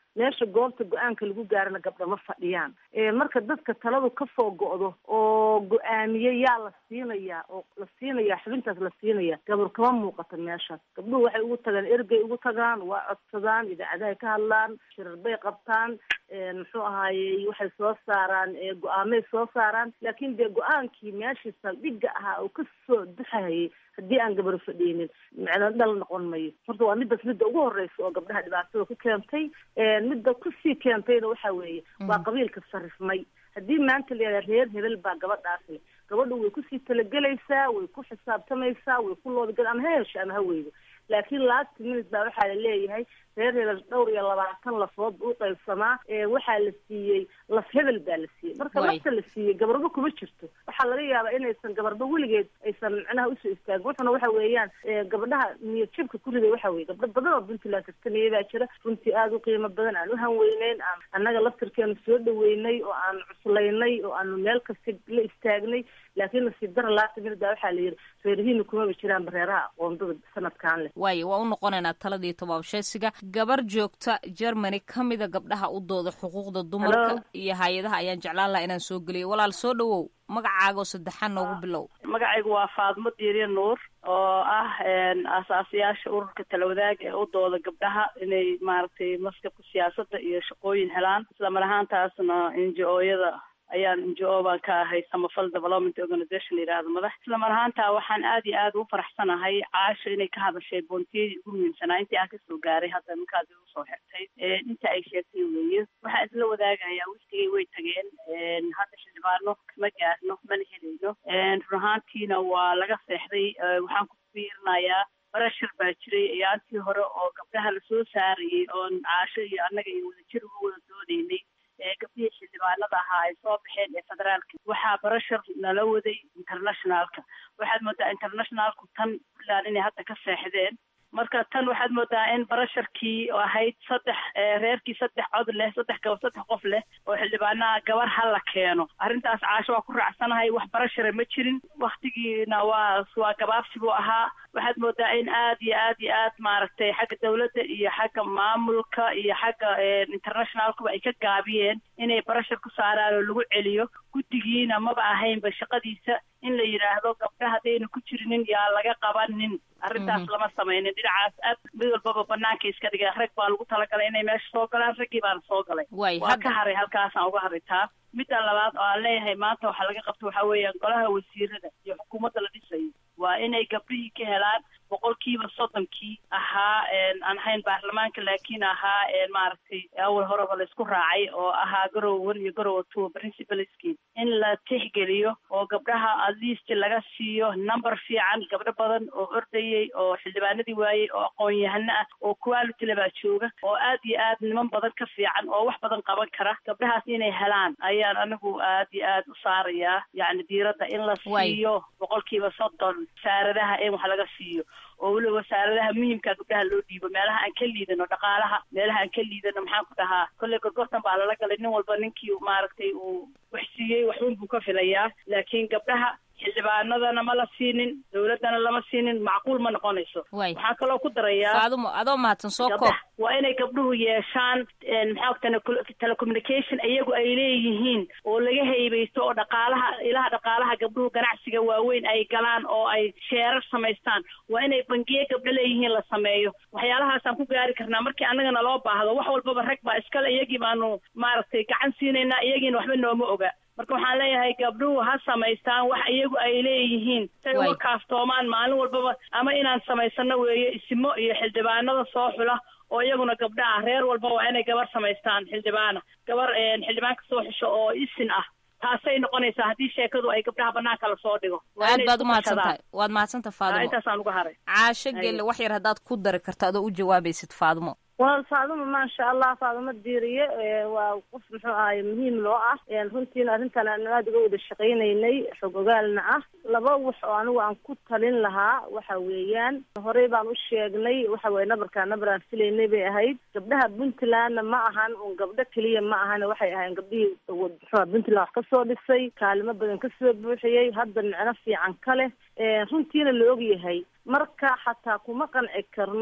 meesha goobta go-aanka lagu gaarana gabdha ma fadhiyaan marka dadka taladu kasoo go'do oo go-aamiye yaa la siinayaa oo la siinayaa xubintaas la siinaya gabar kama muuqata meeshaas gabdhuhu waxay ugu tagaan ergey ugu tagaan waa codsadaan idaacadahay ka hadlaan shirar bay qabtaan muxuu ahaayey waxay soo saaraan go-aamay soo saaraan laakiin dee go-aankii meeshii saldhigga ahaa oo kasoo duxahayay haddii aan gabar fadhiinin macna dhal noqon mayo horta waa midaas midda ugu horeysa oo gabdhaha dhibaatada ku keentay midda kusii keentayna waxa weeye waa qabiilka sarifmay haddii maanta la yihahda reer hebel baa gabadhaas le gabadha way kusii talagelaysaa way ku xisaabtamaysaa way ku loodagel ama ha hesho ama ha weydo laakiin last minute baa waxaa la leeyahay reer hebel dhowr iyo labaatan lafood u qaybsamaa waxaa la siiyey laf hebel baa la siiyey marka lafta la siiyey gabarba kuma jirto waxaa laga yaabaa inaysan gabarba weligeed aysan macnaha usoo istaagin wuxuna waxa weeyaan gabdhaha niyad jabka ku riday waxa weye gabdho badan oo puntland tartamaya baa jira runtii aada u qiimo badan aan u hanweyneyn aan annaga laftirkeenu soo dhaweynay oo aan cuslaynay oo aanu meel kasta la istaagnay laakiin nasiib dara laata minute baa waxaa la yidhi reerihiina kumaba jiraanba reeraha aqoondada sanadkan leh waayo waa u noqonaynaa taladii tobaabsheesiga gabar joogta germany ka mida gabdhaha u dooda xuquuqda dumarka iyo hay-adaha ayaan jeclaan laha inaan soo geliyay walaal soo dhawow magacaagoo saddexaan noogu bilow magacaygu waa faadmo diiriye nuur oo ah aasaasiyaasha ururka talawadaag ee u dooda gabdhaha inay maaragtay maskabka siyaasadda iyo shaqooyin helaan islamar ahaantaasna n j o-yada ayaan n j o baan ka ahay samafal development organization la yidhahdo madax islamar ahaanta waxaan aad iyo aad u faraxsanahay caasha inay ka hadashay boontiyadii ugu muhiimsanaa intii aan kasoo gaaray hadda markaad igu soo xirtay inta ay sheegtay weeye waxaan isla wadaagayaa wiftigay way tageen hadda xildhibaano kama gaarno mana helayno run ahaantiina waa laga seexday waxaan ku fiirinayaa barashar baa jiray ayaantii hore oo gabdhaha lasoo saarayay oon caasho iyo annaga iyo wadajir uga wada doodaynay gabdhihii xildhibaanada ahaa ay soo baxeen ee federaalka waxaa barashar nala waday internationalka waxaad moodaa internationalku tan puntland inay hadda ka seexdeen marka tan waxaad moodaa in barasharkii ahayd saddex reerkii saddex cod leh saddex gaba saddex qof leh oo xildhibaanaha gabar ha la keeno arrintaas caasho waa ku raacsanahay wax barashara ma jirin waktigiina waa waa gabaabsi buu ahaa waxaad moodaa in aad iyo aad iyo aad maaragtay xagga dawladda iyo xagga maamulka iyo xagga internationalkuba ay ka gaabiyeen inay barashar ku saaraan oo lagu celiyo guddigiina maba ahaynba shaqadiisa in la yidhaahdo gabdha haddayna ku jirinin yaa laga qabanin arrintaas lama samaynin dhinacaas aad mid walbaba banaanka iska dhigay rag baa lagu talagalay inay meesha soo galaan raggii baana soo galay waa ka haray halkaasaan uga haray taa midda labaad oo aan leeyahay maanta waxaa laga qabto waxaa weeyaan golaha wasiirada iyo xukuumadda la dhisayo waa inay gabdhihii ka helaan boqolkiiba soddonkii ahaa aan ahayn baarlamaanka laakiin ahaa maaragtay awal horeba la isku raacay oo ahaa garow one iyo garowa two principalski in la tixgeliyo oo gabdhaha at least laga siiyo number fiican gabdho badan oo ordayay oo xildhibaanadii waayey oo aqoon-yahano ah oo quality lebaa jooga oo aad iyo aad niman badan ka fiican oo wax badan qaban kara gabdhahaas inay helaan ayaan anigu aad iyo aad u saarayaa yacni diiradda in la siiyo boqolkiiba soddon wasaaradaha in wax laga siiyo oo weliba wasaaradaha muhiimka gabdhaha loo dhiibo meelaha aan ka liidano dhaqaalaha meelaha aan ka liidano maxaan ku dhahaa kolley gorgortan baa lala galay nin walba ninkii maaragtay uu wax siiyey waxun buu ka filayaa laakiin gabdhaha xildhibaanadana ma la siinin dawladdana lama siinin macquul ma noqonayso waxaan kaloo ku darayaa faadumo adoo mahadsan soo koob waa inay gabdhuhu yeeshaan maxaa telecommunication iyagu ay leeyihiin oo laga haybaysto oo dhaqaalaha ilaha dhaqaalaha gabdhuhu ganacsiga waaweyn ay galaan oo ay sheerar samaystaan waa inay bangiye gabdho leeyihiin la sameeyo waxyaalahaasaan ku gaari karnaa markii annagana loo baahdo wax walbaba rag baa iskale iyagii baanu maaragtay gacan siinaynaa iyagiina waxba nooma oga marka waxaan leeyahay gabdhuhu ha samaystaan wax iyagu ay leeyihiin say uga kaaftoomaan maalin walbaba ama inaan samaysano weeye isimo iyo xildhibaanada soo xula oo iyaguna gabdha ah reer walba waa inay gabar samaystaan xildhibaana gabar xildhibaanka soo xusho oo isin ah taasay noqonaysaa haddii sheekadu ay gabdhaha banaanka lasoo dhigo aad baad umahadsan tahay waad mahadsantaha faadimo intaasaan uga haray caasho gelle wax yar haddaad ku dari karto adoo u jawaabaysid faadimo wal faaduma maasha allah faaduma diiriye waa qof muxuu ahay muhiim loo ah runtiina arrintan aan aada uga wada shaqaynaynay xog ogaalna ah laba wax oo anigu aan ku talin lahaa waxa weeyaan horey baan u sheegnay waxa weye nabarkaa nabar aan filaynay bay ahayd gabdhaha puntlandna ma ahan un gabdho keliya ma ahan waxay ahayn gabdhihii muxua puntland wax kasoo dhisay kaalimo badan kasoo buuxiyey hadda micno fiican ka leh runtiina la ogyahay marka xataa kuma qanci karno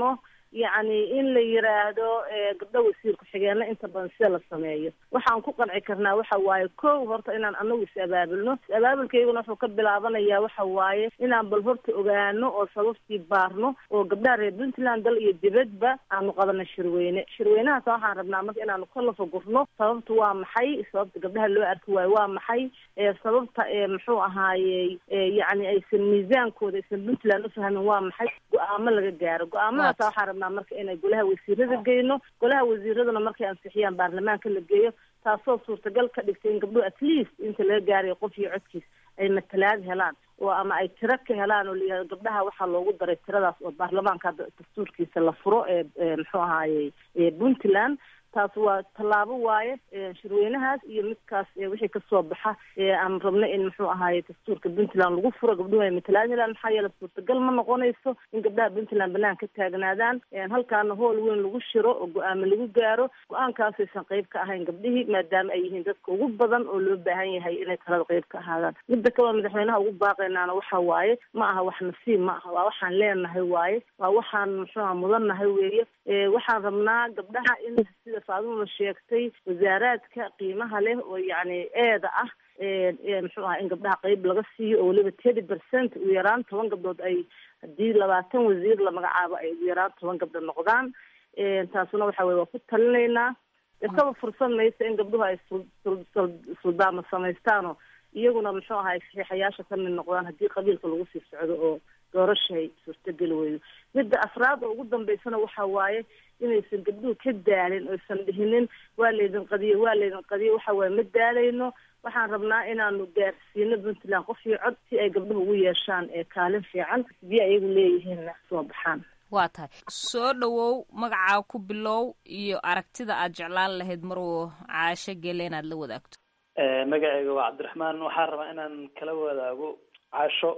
yacni in la yiraahdo gabdho wasiir ku-xigeenna inta badan sida la sameeyo waxaan ku qanci karnaa waxa waaye kow horta inaan anagu is abaabulno is abaabulkayguna wuxuu ka bilaabanayaa waxa waaye inaan bal horta ogaano oo sababtii baarno oo gabdhaha reer puntland dal iyo dibadba aanu qabano shirweyne shirweynahaas waxaan rabnaa marka inaanu ka lafagurno sababta waa maxay sababta gabdhaha loo arki waayo waa maxay sababta muxuu ahaayey yacni aysan miisaankooda aysan puntland ufahmin waa maxay go-aamo laga gaaro go-aamadaas waxaan rabnaa marka inay golaha wasiirada geyno golaha wasiiraduna markay ansixiyaan baarlamaanka la geeyo taasoo suurtagal ka dhigtay in gabdhuhu at least inta laga gaarayo qof iyo codkiis ay matalaad helaan oo ama ay tiro ka helaan oo layihahdo gabdhaha waxaa loogu daray tiradaas oo baarlamaanka dastuurkiisa la furo ee muxuu ahaayey puntland taas waa tallaabo waaye shirweynahaas iyo midkaas wixii kasoo baxa aan rabno in muxuu ahaye dastuurka puntland lagu furo gabdhuhu ay matalaad helaan maxaa yeele suurtagal ma noqonayso in gabdhaha puntland banaan ka taagnaadaan halkaana hool weyn lagu shiro oo go-aamo lagu gaaro go-aankaasaysan qayb ka ahayn gabdhihii maadaama ay yihiin dadka ugu badan oo loo baahan yahay inay talada qayb ka ahaadaan midda kaleo madaxweynaha ugu baaqaynaana waxa waaye ma aha wax nasiib ma aha waa waxaan leenahay waaye waa waxaan muxuuha mudannahay weeye waxaan rabnaa gabdhaha in sida faadumada sheegtay wasaaraadka qiimaha leh oo yacni eeda ah muxuu ahaa in gabdhaha qeyb laga siiyo oo weliba thirty percent ugu yaraan toban gabdhood ay haddii labaatan wasiir la magacaabo ay ugu yaraan toban gabdhood noqdaan taasuna waxa weye waa ku talinaynaa isaba fursad maysa in gabdhuhu ay suldaama samaystaano iyaguna muxuu ahay saxiixayaasha ka mid noqdaan haddii qabiilka lagu sii socdo oo doorashay suurtageli weydo midda afraad oo ugu dambeysana waxa waaye inaysan gabdhuhu ka daalin oysan dhihinin waa laydin qadiye waa laydin qadiye waxa waaye ma daalayno waxaan rabnaa inaanu gaarsiino puntland qof iyo cod si ay gabdhuhu ugu yeeshaan ee kaalin fiican hadii ayagu leeyihiinna soo baxaan waa tahay soo dhawow magacaa ku bilow iyo aragtida aad jeclaan lahayd maruu caasho gele inaad la wadaagto magacayga waa cabdiraxmaan waxaan rabaa inaan kala wadaago caasho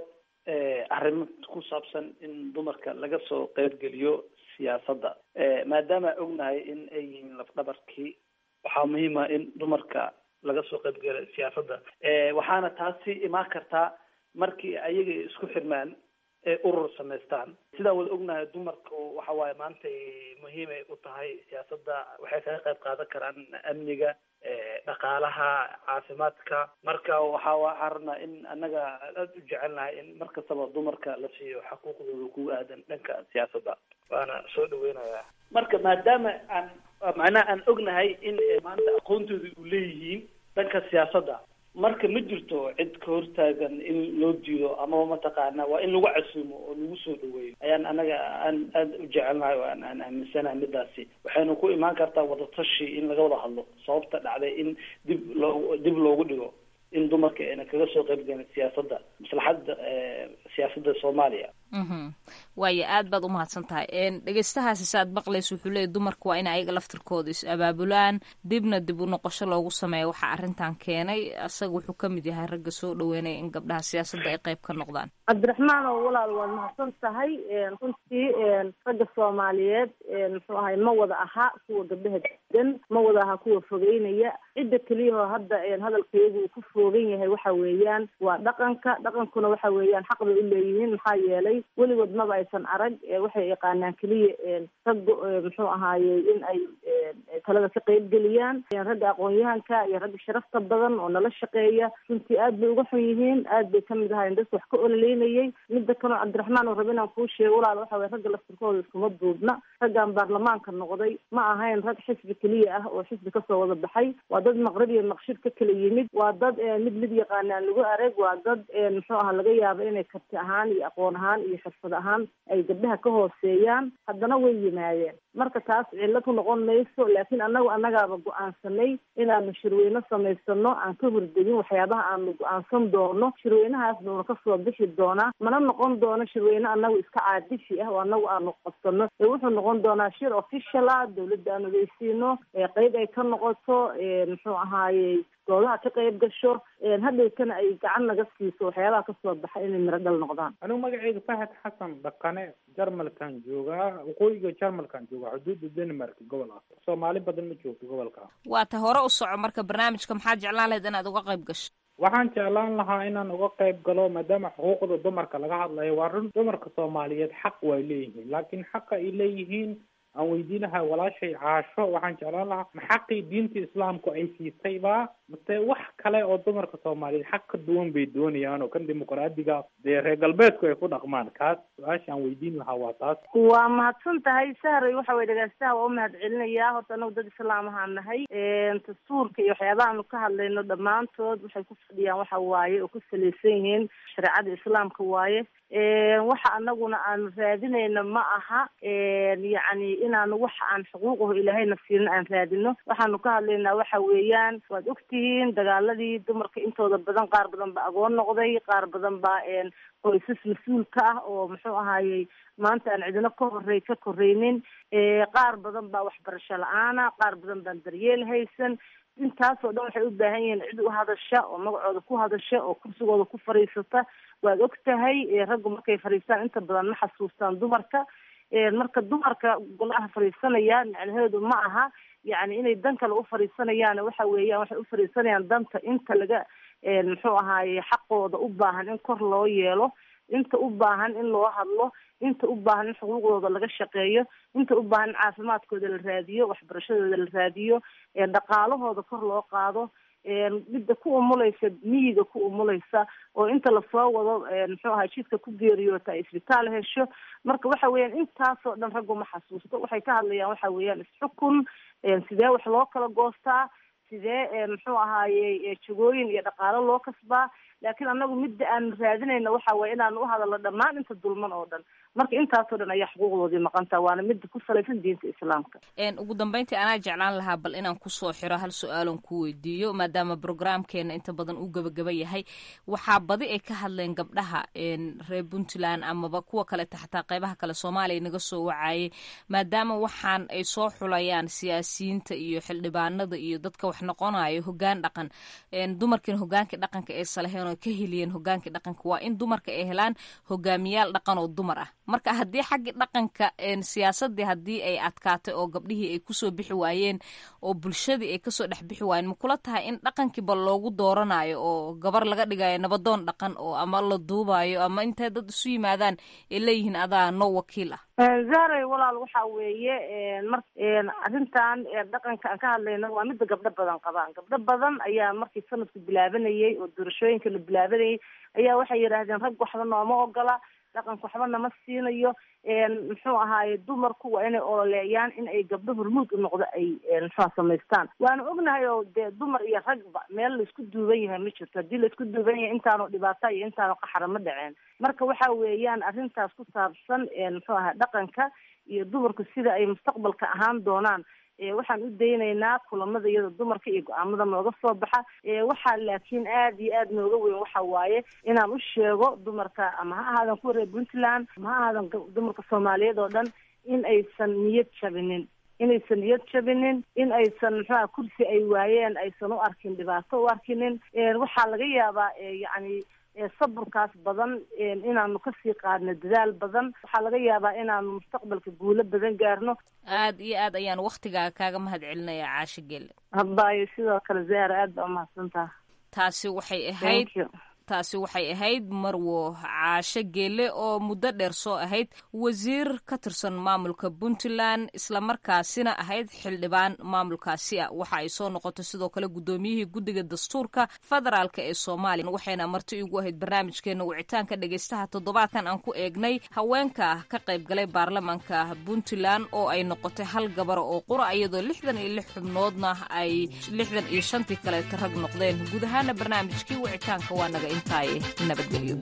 arrimo ku saabsan in dumarka laga soo qeybgeliyo siyaasadda maadaama ognahay in ay yihiin lafdhabarkii waxaa muhiima in dumarka laga soo qeybgeliyo siyaasadda waxaana taasi imaan kartaa markii ayaga isku xirmaan ee urur samaystaan sidaan wada ognahay dumarku waxa waaye maanta muhiimay u tahay siyaasadda waxay kaga qayb qaadan karaan amniga dhaqaalaha caafimaadka marka waxa waxaan rabnaa in annaga aada u jecelnahay in mar kastaba dumarka la siiyo xuquuqdooda ku aadan dhanka siyaasadda waana soo dhaweynayaa marka maadaama aan macnaha aan ognahay in maanta aqoontooda u leeyihiin dhanka siyaasadda marka ma jirto cid ka hortaagan in loo diido amaba mataqaana waa in lagu casuumo oo lagu soo dhaweeyo ayaan anaga aan aada u jecelnahay oo aan aan aaminsanahay midaasi waxayna ku imaan kartaa wadatashi in laga wada hadlo sababta dhacday in dib loo dib loogu dhigo in dumarka ayna kaga soo qaybgelin siyaasadda maslaxadda siyaasadda soomaaliya waayo aad baad umahadsan tahay dhegeystahaasi saaad maqlaysa wuxuu leeyay dumarka waa in ayaga laftirkooda is abaabulaan dibna dib u noqosho loogu sameeya waxaa arrintan keenay isaga wuxuu ka mid yahay ragga soo dhaweynaya in gabdhaha siyaasadda ay qayb ka noqdaan cabdiraxmaan oo walaal waad mahadsan tahay runtii ragga soomaaliyeed muxuu ahay ma wada aha kuwa gabdhaha degan ma wada aha kuwa fogeynaya cidda keliyahoo hadda hadalkaygu uu ku foogan yahay waxa weeyaan waa dhaqanka dhaqankuna waxa weeyaan xaq bay u leeyihiin maxaa yeelay weligood maba aysan arag waxay yaqaanaan keliya ragga muxuu ahaayey in ay talada ka qeyb geliyaan ragga aqoon-yahanka iyo ragga sharafta badan oo nala shaqeeya runtii aad bay uga xun yihiin aad bay kamid ahaayeen dadka wax ka ololeynayay midda kaloo cabdiraxmaan oo raba inaan kuu sheego walaal waxa weye ragga laftirkooda iskuma duubna raggan baarlamaanka noqday ma ahayn rag xisbi keliya ah oo xisbi kasoo wada baxay waa dad maqrib iyo maqshir ka kala yimid waa dad mid mid yaqaanaan lagu arag waa dad muxuu aha laga yaabo inay karti ahaan iyo aqoon ahaan iyo xirfad ahaan ay gabdhaha ka hooseeyaan haddana way yimaadeen marka taas cillad ku noqon mayso laakiin annagu annagaaba go-aansanay inaanu shirweyne samaysano aan ka hordegin waxyaabaha aanu go-aansan doono shirweynahaas nuuna kasoo bixi doonaa mana noqon doono shirweyne annagu iska caadifi ah oo annagu aanu qabsano ee wuxuu noqon doonaa shir official ah dawladda aan ogeysiino qeyb ay ka noqoto muxuu ahaayey goodaha ka qayb gasho hadhowtana ay gacan naga siiso waxyaabaha kasoo baxa inay miro dhal noqdaan anigu magacayga fahad xasan dhaqane jarmalkan joogaa waqooyiga jarmalkan joogaa xuduudda denmark gobolkaas soomaali badan ma joogto gobolka waa ta hore u soco marka barnaamijka maxaa jeclaan lahayd inaad uga qayb gasho waxaan jeclaan lahaa inaan uga qayb galo maadaama xuquuqda dumarka laga hadlayo waa run dumarka soomaaliyeed xaq way leeyihiin laakiin xaqa ay leeyihiin aan weydiinahay walaashay caasho waxaan jeclaan lahaa ma xaqii diinta islaamku ay siisayba mase wax kale oo dumarka soomaaliyeed xaq ka duwan bay doonayaan oo kan dimuqraadiga dee reer galbeedku ay ku dhaqmaan kaas su-aasha aan weydiin lahaa waa taas waa mahadsan tahay sahray waxa way dhegeystaha waa u mahad celinayaa horta anagu dad islaamahaan nahay dastuurka iyo waxyaabahaanu ka hadlayno dhammaantood waxay ku fadhiyaan waxa waaye oo ku salaysan yihiin shareecada islaamka waaye waxa anaguna aanu raadinayna ma aha yacni inaanu waxa aan xuquuqahu ilaahayna siinin aan raadino waxaanu ka hadlaynaa waxa weeyaan waad ogtihiin dagaaladii dumarka intooda badan qaar badan ba agoon noqday qaar badan baa qoysas mas-uulka ah oo muxuu ahaayey maanta aan cidino ka horey ka koreynin qaar badan baa waxbarasho la-aana qaar badan baan daryeel haysan intaasoo dhan waxay u baahan yihiin cid u hadasha oo magacooda ku hadasha oo kursigooda ku fadhiisata waad og tahay raggu markay fadhiistaan inta badan ma xasuustaan dumarka marka dumarka golaha fadhiisanaya macnaheedu ma aha yacni inay dan kale u fadhiisanayaan waxa weeyaan waxay u fadhiisanayaan danta inta laga muxuu ahaaye xaqooda u baahan in kor loo yeelo inta u baahan in loo hadlo inta u baahan in xuquuqdooda laga shaqeeyo inta u baahan in caafimaadkooda la raadiyo waxbarashadooda la raadiyo dhaqaalahooda kor loo qaado midda ku umulaysa miyiga ku umulaysa oo inta lasoo wado muxuu ahay jidka ku geeriyoota ay isbitaal hesho marka waxa weeyaan intaasoo dhan raggu ma xasuusto waxay ka hadlayaan waxa weeyaan isxukun sidee wax loo kala goostaa sidee muxuu ahaaye jagooyin iyo dhaqaalo loo kasbaa laakiin anagu midda aanu raadinayna waxa waye inaanu uhadalno dhammaan inta dulman oo dhan marka intaasoo dhan ayaa xuquuqdoodii maqantaa waana midda ku salaysan diinta islaamka ugu dambeyntii anaa jeclaan lahaa bal inaan kusoo xiro hal su-aalon ku weydiiyo maadaama brograamkeena inta badan uu gabagaba yahay waxaa badi ay ka hadleen gabdhaha reer puntland amaba kuwa kaleta xataa qeybaha kale soomaaliya naga soo wacayay maadaama waxaan ay soo xulayaan siyaasiyiinta iyo xildhibaanada iyo dadka wax noqonayo hogaan dhaqan dumarkiina hogaankii dhaqanka ay salaheen oo ka heliyeen hogaankii dhaqanka waa in dumarka ay helaan hogaamiyaal dhaqan oo dumar ah marka haddii xaggii dhaqanka siyaasadii haddii ay adkaatay oo gabdhihii ay kusoo bixi waayeen oo bulshadii ay kasoo dhex bixi waayeen ma kula tahay in dhaqankiiba loogu dooranayo oo gabar laga dhigayo nabadoon dhaqan oo ama la duubayo ama intay dad isu yimaadaan ay leeyihiin adaa no wakiil ah zaaray walaal waxa weeye mar arrintan dhaqanka aan ka hadlayno waa midda gabdho badan qabaan gabdho badan ayaa markii sanadku bilaabanayay oo doorashooyinka la bilaabanayay ayaa waxay yidhaahdeen rag waxba nooma ogola dhaqanka waxba nama siinayo muxuu ahaaye dumarku waa inay ololeeyaan in ay gabdho hormuud u noqdo ay muxua samaystaan waanu ognahay oo dee dumar iyo ragba meel laisku duuban yahay ma jirto haddii laisku duuban yahay intaanu dhibaata iyo intaanu qaxara ma dhaceen marka waxa weeyaan arrintaas ku saabsan muxuu ahaa dhaqanka iyo dumarku sida ay mustaqbalka ahaan doonaan waxaan u daynaynaa kulamada iyada dumarka iyo go-aamada nooga soo baxa waxaa laakiin aad iyo aad nooga weyn waxa waaye inaan u sheego dumarka ama ha ahaadan kuwa reer puntland ama ha ahaadan dumarka soomaaliyeed oo dhan in aysan niyad jabinin inaysan niyad jabinin in aysan muxuaha kursi ay waayeen aysan u arkin dhibaato u arkinin waxaa laga yaabaa yacni saburkaas badan inaanu kasii qaadno dadaal badan waxaa laga yaabaa inaanu mustaqbalka guulo badan gaarno aad iyo aad ayaan waktigaaga kaaga mahad celinaya caasho gelle habayo sidoo kale zaara aad baa umahadsantaha taasi waxay ahayd taasi waxay ahayd marwo caasho geele oo muddo dheer soo ahayd wasiir ka tirsan maamulka puntland islamarkaasina ahayd xildhibaan maamulkaasi ah waxa ay soo noqotay sidoo kale guddoomiyihii guddiga dastuurka federaalk ee soomaaliya waxayna marti igu ahayd barnaamijkeena wicitaanka dhegaystaha toddobaadkan aan ku eegnay haweenka ka qayb galay baarlamaanka puntland oo ay noqotay hal gabara oo qura iyadoo lixdan iyo lix xubnoodna ay lixdan iyo shantii kaleeta rag noqdeen guud ahaana barnaamijkii wicitaanka waa naga intaaye nabadgelyo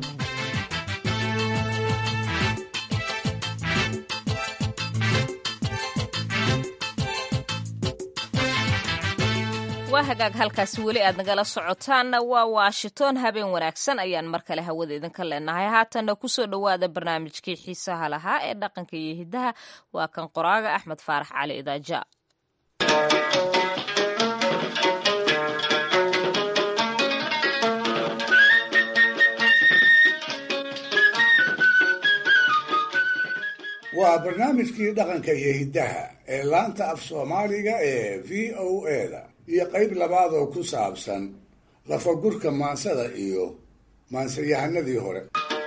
waa hagaag halkaasi weli aad nagala socotaanna waa washington habeen wanaagsan ayaan mar kale hawada idinka leenahay haatanna kusoo dhowaada barnaamijkii xiisaha lahaa ee dhaqanka iyo hiddaha waa kan qoraaga axmed faarax cali idaaja waa barnaamijkii dhaqanka iyo hiddaha ee laanta af soomaaliga ee v o e da iyo qayb labaad oo ku saabsan lafagurka maansada iyo maansayahanadii hore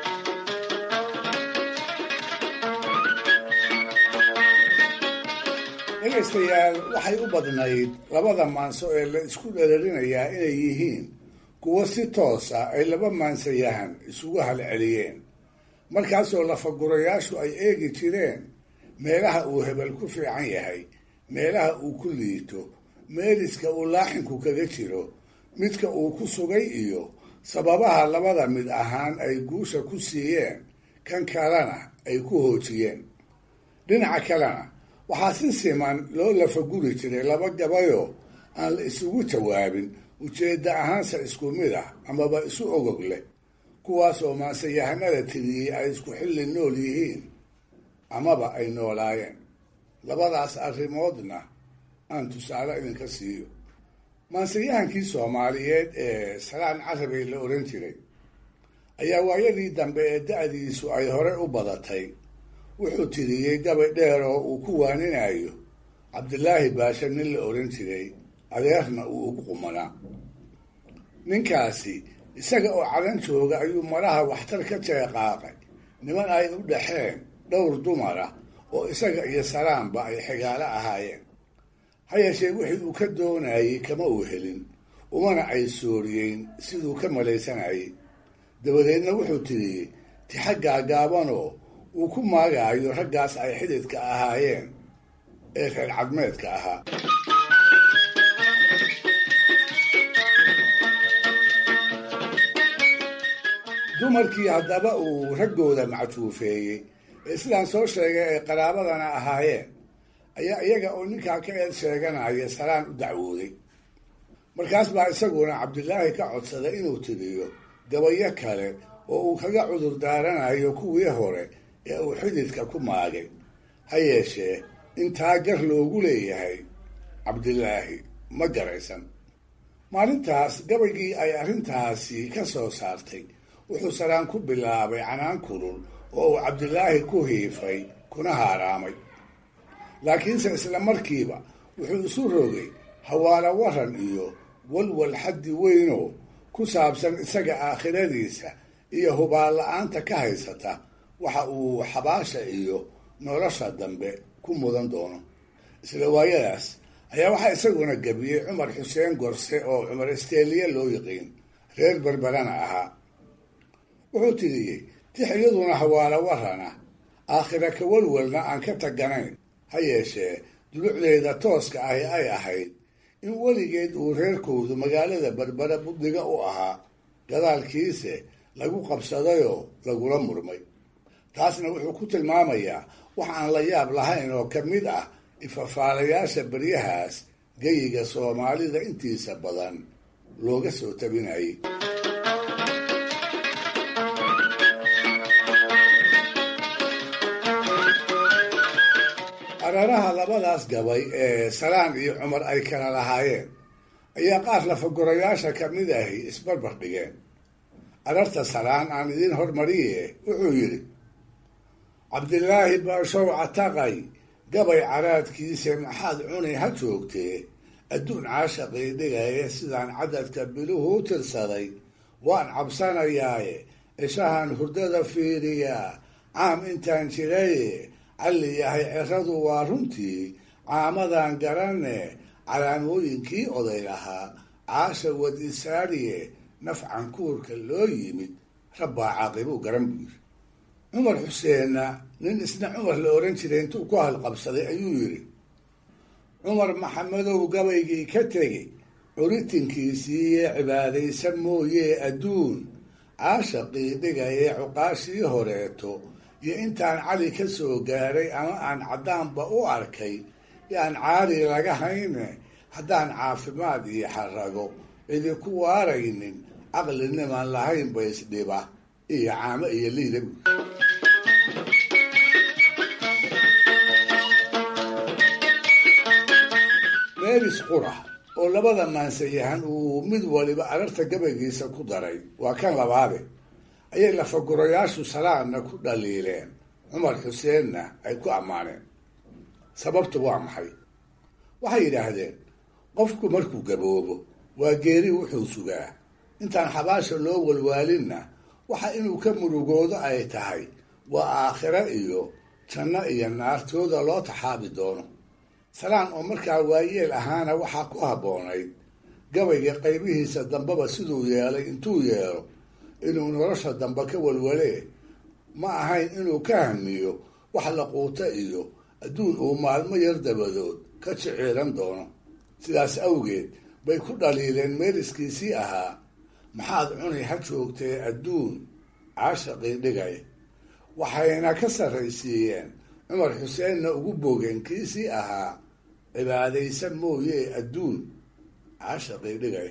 dhegaystayaal waxay u badnayd labada maanso ee la isku dhereerinayaa inay yihiin kuwo si toos ah ay laba maansayahan isugu halceliyeen markaasoo lafagurayaashu ay eegi jireen meelaha uu hebel ku fiican yahay meelaha uu ku liito meeliska uu laaxinku kaga jiro midka uu ku sugay iyo sababaha labada mid ahaan ay guusha ku siiyeen kan kalena ay ku hoojiyeen dhinaca kalena waxaa si siman loo lafaguri jiray laba gabayoo aan la isugu jawaabin ujeedda ahaanse isku mid ah amaba isu ogog leh kuwaasoo maansayahanada tiriyey ay isku xilli nool yihiin amaba ay noolaayeen labadaas arrimoodna aan tusaale idinka siiyo maansayahankii soomaaliyeed ee salaan carabey la odhan jiray ayaa waayadii dambe ee da-diisu ay hore u badatay wuxuu tiriyey gabay dheer oo uu ku waaninayo cabdilaahi baashe nin la odhan jiray adeerna uu ugu qumanaa ninkaasi isaga oo cadan jooga ayuu maraha waxtar ka jeeqaaqay niman ay u dhaxeen dhowr dumar ah oo isaga iyo salaanba ay xigaalo ahaayeen ha yeeshee wixii uu ka doonayey kama uu helin umana ay sooriyeyn siduu ka malaysanayay dabadeedna wuxuu tiriyey tixa gaagaabanoo uu ku maagaayo raggaas ay xididka ahaayeen ee reer cadmeedka ahaa dumarkii haddaba uu raggooda mactuufeeyey ee sidaan soo sheegay ay qaraabadana ahaayeen ayaa iyaga oo ninkaa ka eed sheeganaya salaan u dacwooday markaas baa isaguna cabdilaahi ka codsaday inuu tiriyo gabayo kale oo uu kaga cudur daaranayo kuwii hore ee uu xididka ku maagay ha yeeshee intaa gar loogu leeyahay cabdilaahi ma garaysan maalintaas gabaygii ay arrintaasi ka soo saartay wuxuu salaan ku bilaabay canaan kulul oo uu cabdilaahi ku hiifay kuna haaraamay laakiinse isla markiiba wuxuu isu rogay hawaalo waran iyo walwal xaddi weynoo ku saabsan isaga aakhiradiisa iyo hubaal la-aanta ka haysata waxa uu xabaasha iyo nolosha dambe ku mudan doono isla waayadaas ayaa waxaa isaguna gebiyey cumar xuseen gorse oo cumar isteeliye loo yiqiin reer berberana ahaa wuxuu tiriyey tixiyaduna hawaalo warana aakhira ka walwalna aan ka taganayn ha yeeshee dulucdeeda tooska ahi ay ahayd in weligeed uu reerkoodu magaalada berbere buddiga u ahaa gadaalkiise lagu qabsadayoo lagula murmay taasna wuxuu ku tilmaamayaa wax aan la yaab lahayn oo ka mid ah ifafaalayaasha beryahaas geyiga soomaalida intiisa badan looga soo tabinayay araraha labadaas gabay ee salaan iyo cumar ay kala lahaayeen ayaa qaar lafagurayaasha ka mid ahi isbarbar dhigeen ararta salaan aan idiin hormariye wuxuu yidhi cabdilaahi baashow cataqay gabay caraadkiisa maxaad cuni ha joogtee adduun caashaqii dhigaya sidaan cadadka biluhu u tirsaday waan cabsanayaaye ishahan hurdada fiiriyaa caam intaan jiraye calli yahay ciradu waa runtii caamadan garane calaamooyinkii oday lahaa caasha wadisaariye nafcan kuurka loo yimid rabbaa caaqibuu garan buu yidhi cumar xuseenna nin isna cumar la oran jiray intuu ku halqabsaday ayuu yidhi cumar maxamedow gabaygii ka tegey curitinkiisiiye cibaadaysa mooyee adduun caashaqii dhigayee cuqaashii horeeto iyo intaan cali ka soo gaaray ama aan caddaanba u arkay yaan caali laga hayne haddaan caafimaad iyo xarago idinku waaraynin caqlinimaan lahayn ba isdhiba iyo caamo iyo liida buy meelis qura oo labada maansayahan uu mid waliba ararta gabaygiisa ku daray waa kan labaade ayay lafagurayaashu salaadna ku dhaliileen cumar xuseenna ay ku ammaaneen sababtu waa maxay waxay yidhaahdeen qofku markuu gaboobo waa geeri wuxuu sugaa intaan xabaasha loo walwaalinna waxa inuu ka murugoodo ay tahay waa aakhiro iyo janno iyo naartooda loo taxaabi doono salaan oo markaa waayeel ahaana waxaa ku habboonayd gabayga qaybihiisa dambeba siduu yeelay intuu yeelo inuu nolosha dambe ka walwalee ma ahayn inuu ka hamiyo wax la quuto iyo adduun uu maalmo yar dabadood ka jiciiran doono sidaas awgeed bay ku dhaliileen meeliskiisii ahaa maxaad cunay ha joogtee adduun caashaqii dhigay waxayna ka sarraysiiyeen cumar xuseenna ugu boogeen kiisii ahaa cibaadaysan mooye adduun caashaqii dhigay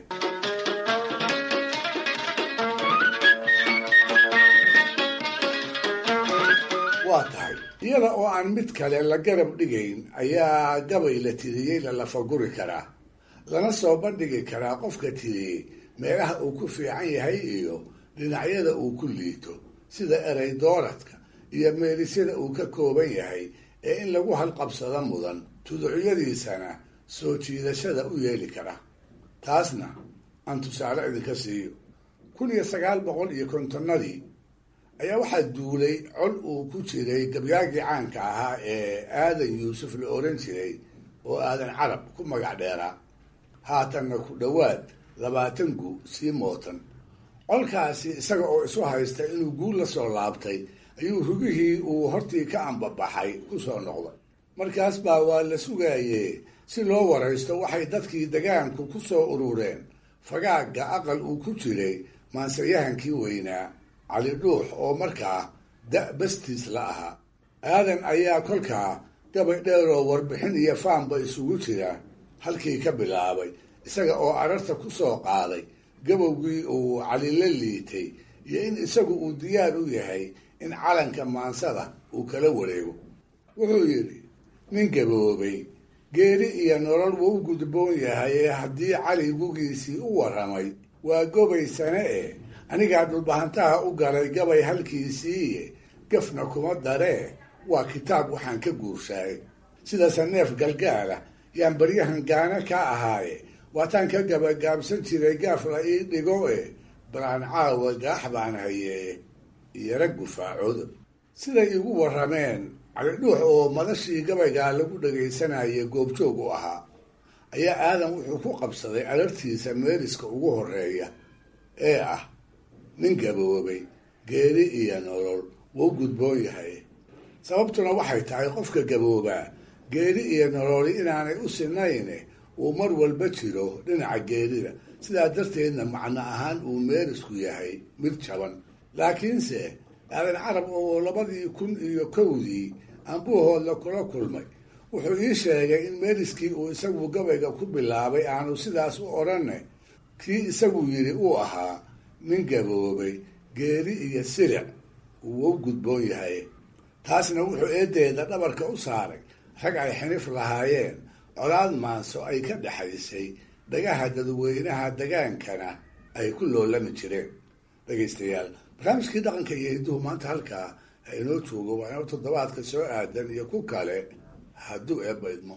waa tahay iyada oo aan mid kale la garab dhigayn ayaa gabay la tiriyey la lafaguri karaa lana soo bandhigi karaa qofka tiriyey meelaha uu ku fiican yahay iyo dhinacyada uu ku liito sida erey dooradka iyo meelisyada uu ka kooban yahay ee in lagu halqabsado mudan tuducyadiisana soo jiidashada u yeeli kara taasna aan tusaale idinka siiyo kun iyo sagaal boqol iyo kontonnadii ayaa waxaa duulay cod uu ku jiray gabyaagii caanka ahaa ee aadan yuusuf la oran jiray oo aadan carab ku magac dheeraa haatanna ku dhowaad labaatan gu sii mootan colkaasi isaga oo isu haysta inuu guul la soo laabtay ayuu rugihii uu hortii ka ambabaxay ku soo noqday markaas baa waa la sugaayee si loo waraysto waxay dadkii degaanku ku soo urureen fagaagga aqal uu ku jiray maansayahankii weynaa cali dhuux oo markaa da' bastiis la ahaa aadan ayaa kolkaa gabay dheeroo warbixin iyo faanba isugu jira halkii ka bilaabay isaga oo ararta ku soo qaaday gabowgii uu cali la liitay iyo in isagu uu diyaar u yahay in calanka maansada uu kala wareego wuxuu yidhi nin gaboobay geeri iyo nolol wuu u gudboon yahay ee haddii cali gugiisii u warramay waa gobaysane eh anigaa dhulbahantaha u galay gabay halkiisiiye gafna kuma daree waa kitaab waxaan ka guurshaay sidaase neef galgaala yaan baryahan gaana ka ahaaye waataan ka gabagaabsan jiray gaaf la ii dhigo e balaan caawa gaax baan hayee iyara gufaacooda siday igu warrameen calidhuux oo madashii gabaygaa lagu dhagaysanayay goobjoog u ahaa ayaa aadan wuxuu ku qabsaday alartiisa meeliska ugu horeeya ee ah nin gaboobay geeri iyo nolol wuu gudboon yahay sababtuna waxay tahay qofka gaboobaa geeri iyo nololi inaanay u sinayne uu mar walba jiro dhinaca geerida sidaa darteedna macno ahaan uu meelisku yahay mid jaban laakiinse aadan carab oo labadii kun iyo kowdii ambuuhoodla kula kulmay wuxuu ii sheegay in meeliskii uu isagu gabayga ku bilaabay aanu sidaas u odhanne kii isagu yidhi uu ahaa nin gaboobay geeri iyo silic uu u gudboon yahay taasna wuxuu eedeeda dhabarka u saaray rag ay xinif lahaayeen colaad maanso ay ka dhexaysay dhagaha dadweynaha degaankana ay ku loolami jireen dhegaystayaal barnaamijkii dhaqanka iyo hidduhu maanta halkaa ha inoo joogo waa inoo toddobaadka soo aadan iyo ku kale hadduu eebba idmo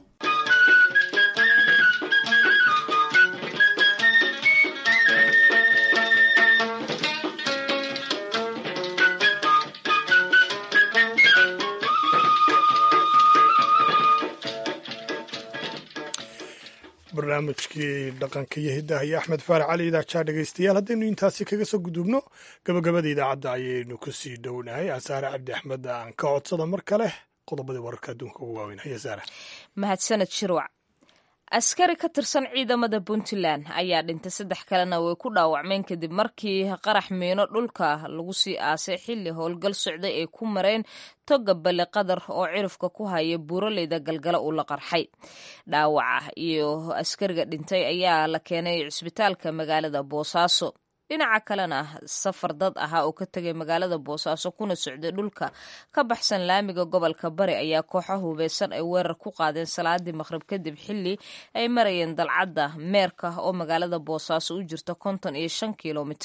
barnaamijkii dhaqanka iyo hiddaha iyo axmed faarax cali idaajaa dhegaystayaal haddaynu intaasi kaga soo gudubno gabagabada idaacadda ayaynu kusii dhownahay asaare cabdi axmed aan ka codsada mar kale qodobadii wararka adduunka ugu waaweyn haya saare mahadsaned shirwac askari ka tirsan ciidamada puntland ayaa dhintay saddex kalena way ku dhaawacmeen kadib markii qarax miino dhulka lagu sii aasay xilli howlgal socday ay ku mareen toga bale qadar oo cirifka ku haya buuraleyda galgala uu la qarxay dhaawaca iyo askariga dhintay ayaa la keenay cisbitaalka magaalada boosaaso dhinaca kalena safar dad ahaa oo ka tegay magaalada boosaaso kuna socday dhulka ka baxsan laamiga gobolka bari ayaa kooxo hubeysan ay weerar ku qaadeen salaadii maqhrib kadib xili ay marayeen dalcadda meerka oo magaalada boosaaso u jirta konton iyo shan kilomitir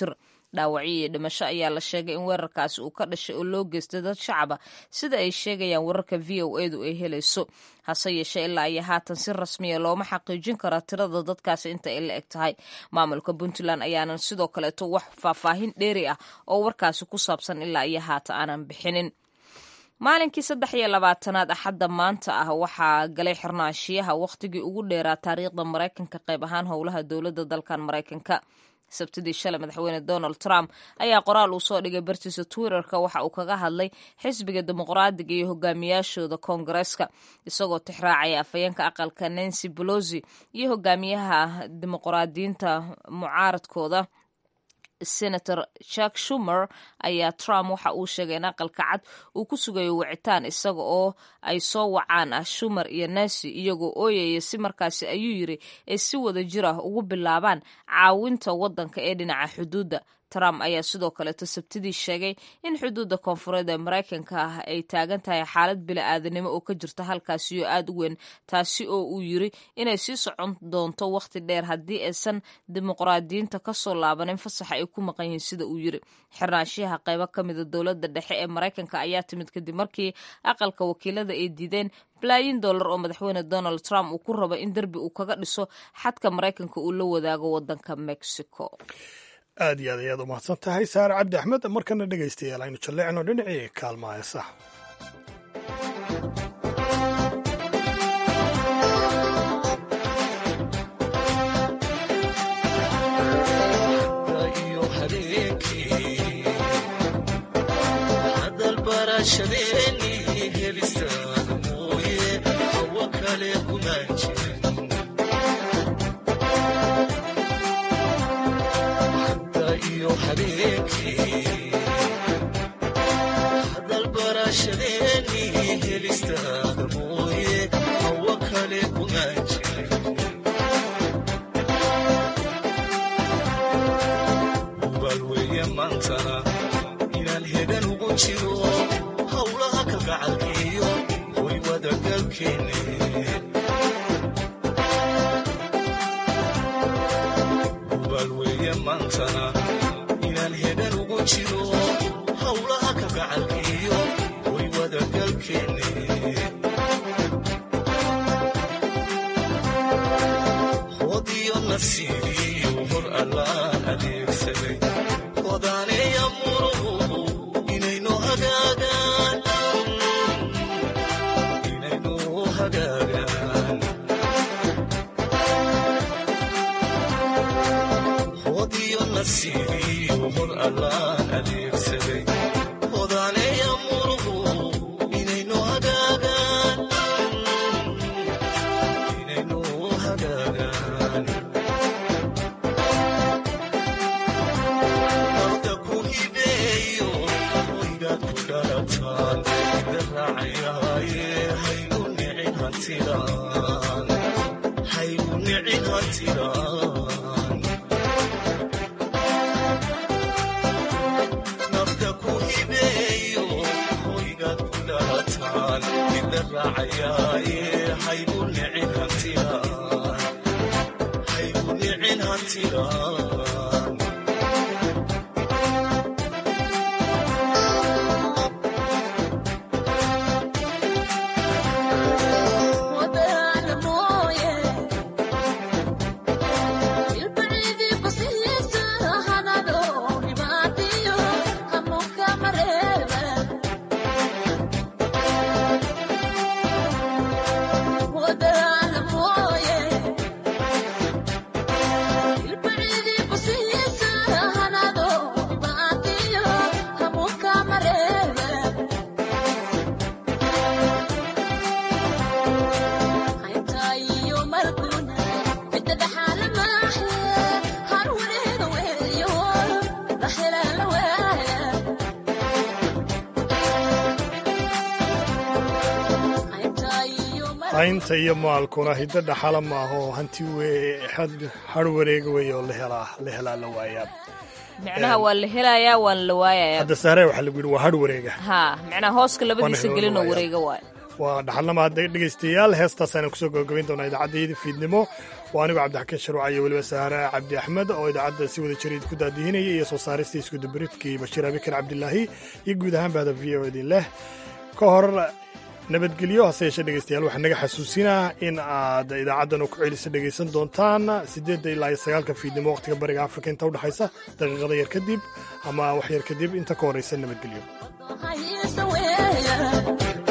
dhaawacyo iyo dhimasho ayaa la sheegay in weerarkaasi uu ka dhashay oo loo geystay dad shacaba sida ay sheegayaan wararka v o edu ay helayso hase yeeshee ilaa iyo haatan si rasmiya looma xaqiijin kara tirada dadkaasi inta ay la eg tahay maamulka puntland ayaanan sidoo kaleeto wax faahfaahin dheeri ah oo warkaasi ku saabsan ilaa iyo haatan aanan bixinin maalinkii saddex iyo labaatanaad axadda maanta ah waxaa galay xirnaashiyaha wakhtigii ugu dheeraa taariikhda maraykanka qayb ahaan howlaha dowladda dalkan maraykanka sabtidii shalay madaxweyne donald trump ayaa qoraal uu soo dhigay bartiisa twitterka waxa uu kaga hadlay xisbiga dimuqraadiga iyo hogaamiyaashooda koongareeska isagoo tixraacaya afhayeenka aqalka nancy bolosi iyo hogaamiyaha dimuqraadiyiinta mucaaradkooda senator jack shumer ayaa trump waxa uu sheegay in aqalka cad uu ku sugayo wicitaan isaga oo ay soo wacaan ah shumer iyo nancy iyagoo ooyaya si markaasi ayuu yiri ay si wada jir ah ugu bilaabaan caawinta waddanka ee dhinaca xuduudda trump ayaa sidoo kaleeto sabtidii sheegay in xuduudda koonfureed ee maraykanka ah ay taagan tahay xaalad bili-aadanimo oo ka jirta halkaasi oo aada u weyn taasi oo uu yiri inay sii socon doonto wakhti dheer haddii aysan dimuqraadiyiinta kasoo laabanin fasaxa ay ku maqan yihiin sida uu yiri xirnaanshiyaha qaybo ka mida dowladda dhexe ee maraykanka ayaa timid kadib markii aqalka wakiilada ay diideen balaayin dollar oo madaxweyne donald trump uu ku rabo in derbi uu kaga dhiso xadka maraykanka uu la wadaago wadanka mexico aad iyo aad ayaad u mahadsan tahay saare cabdi axmed markana dhegaystayaal aynu jalleecno dhinacii kaalma heesa haynta iyo maalkuna hiddo dhaxala maaho hanti har wareega wey oo la helaa la waayaa micnaha waa la helayaa waana la waayayaa hadda saare waxaa lagu yidhi waa har wareega ha micnaha hooska labadiisa gelinoo wareega waayo waa dhaxalnamaad dhegaystayaal heestaasaan kusoo gabagabayn doonaa idaacaddayda fiidnimo waa anigu cabdixakiin sharuuca iyo weliba saare cabdi axmed oo idaacadda si wada jira idinku daadihinaya iyo soo saaristii iskudubaridkii bashiir abikar cabdilaahi iyo guud ahaan bahda v o idin leh ka hor nabadgelyo hase yeeshee dhegaystayaal waxaa naga xasuusinaa in aad idaacaddan ku celisa dhegaysan doontaan siddeedda ilaa iyo sagaalka fiidnimo wakhtiga bariga afrika inta udhexaysa daqiiqada yar kadib ama wax yar kadib inta ka horraysa nabadgelyo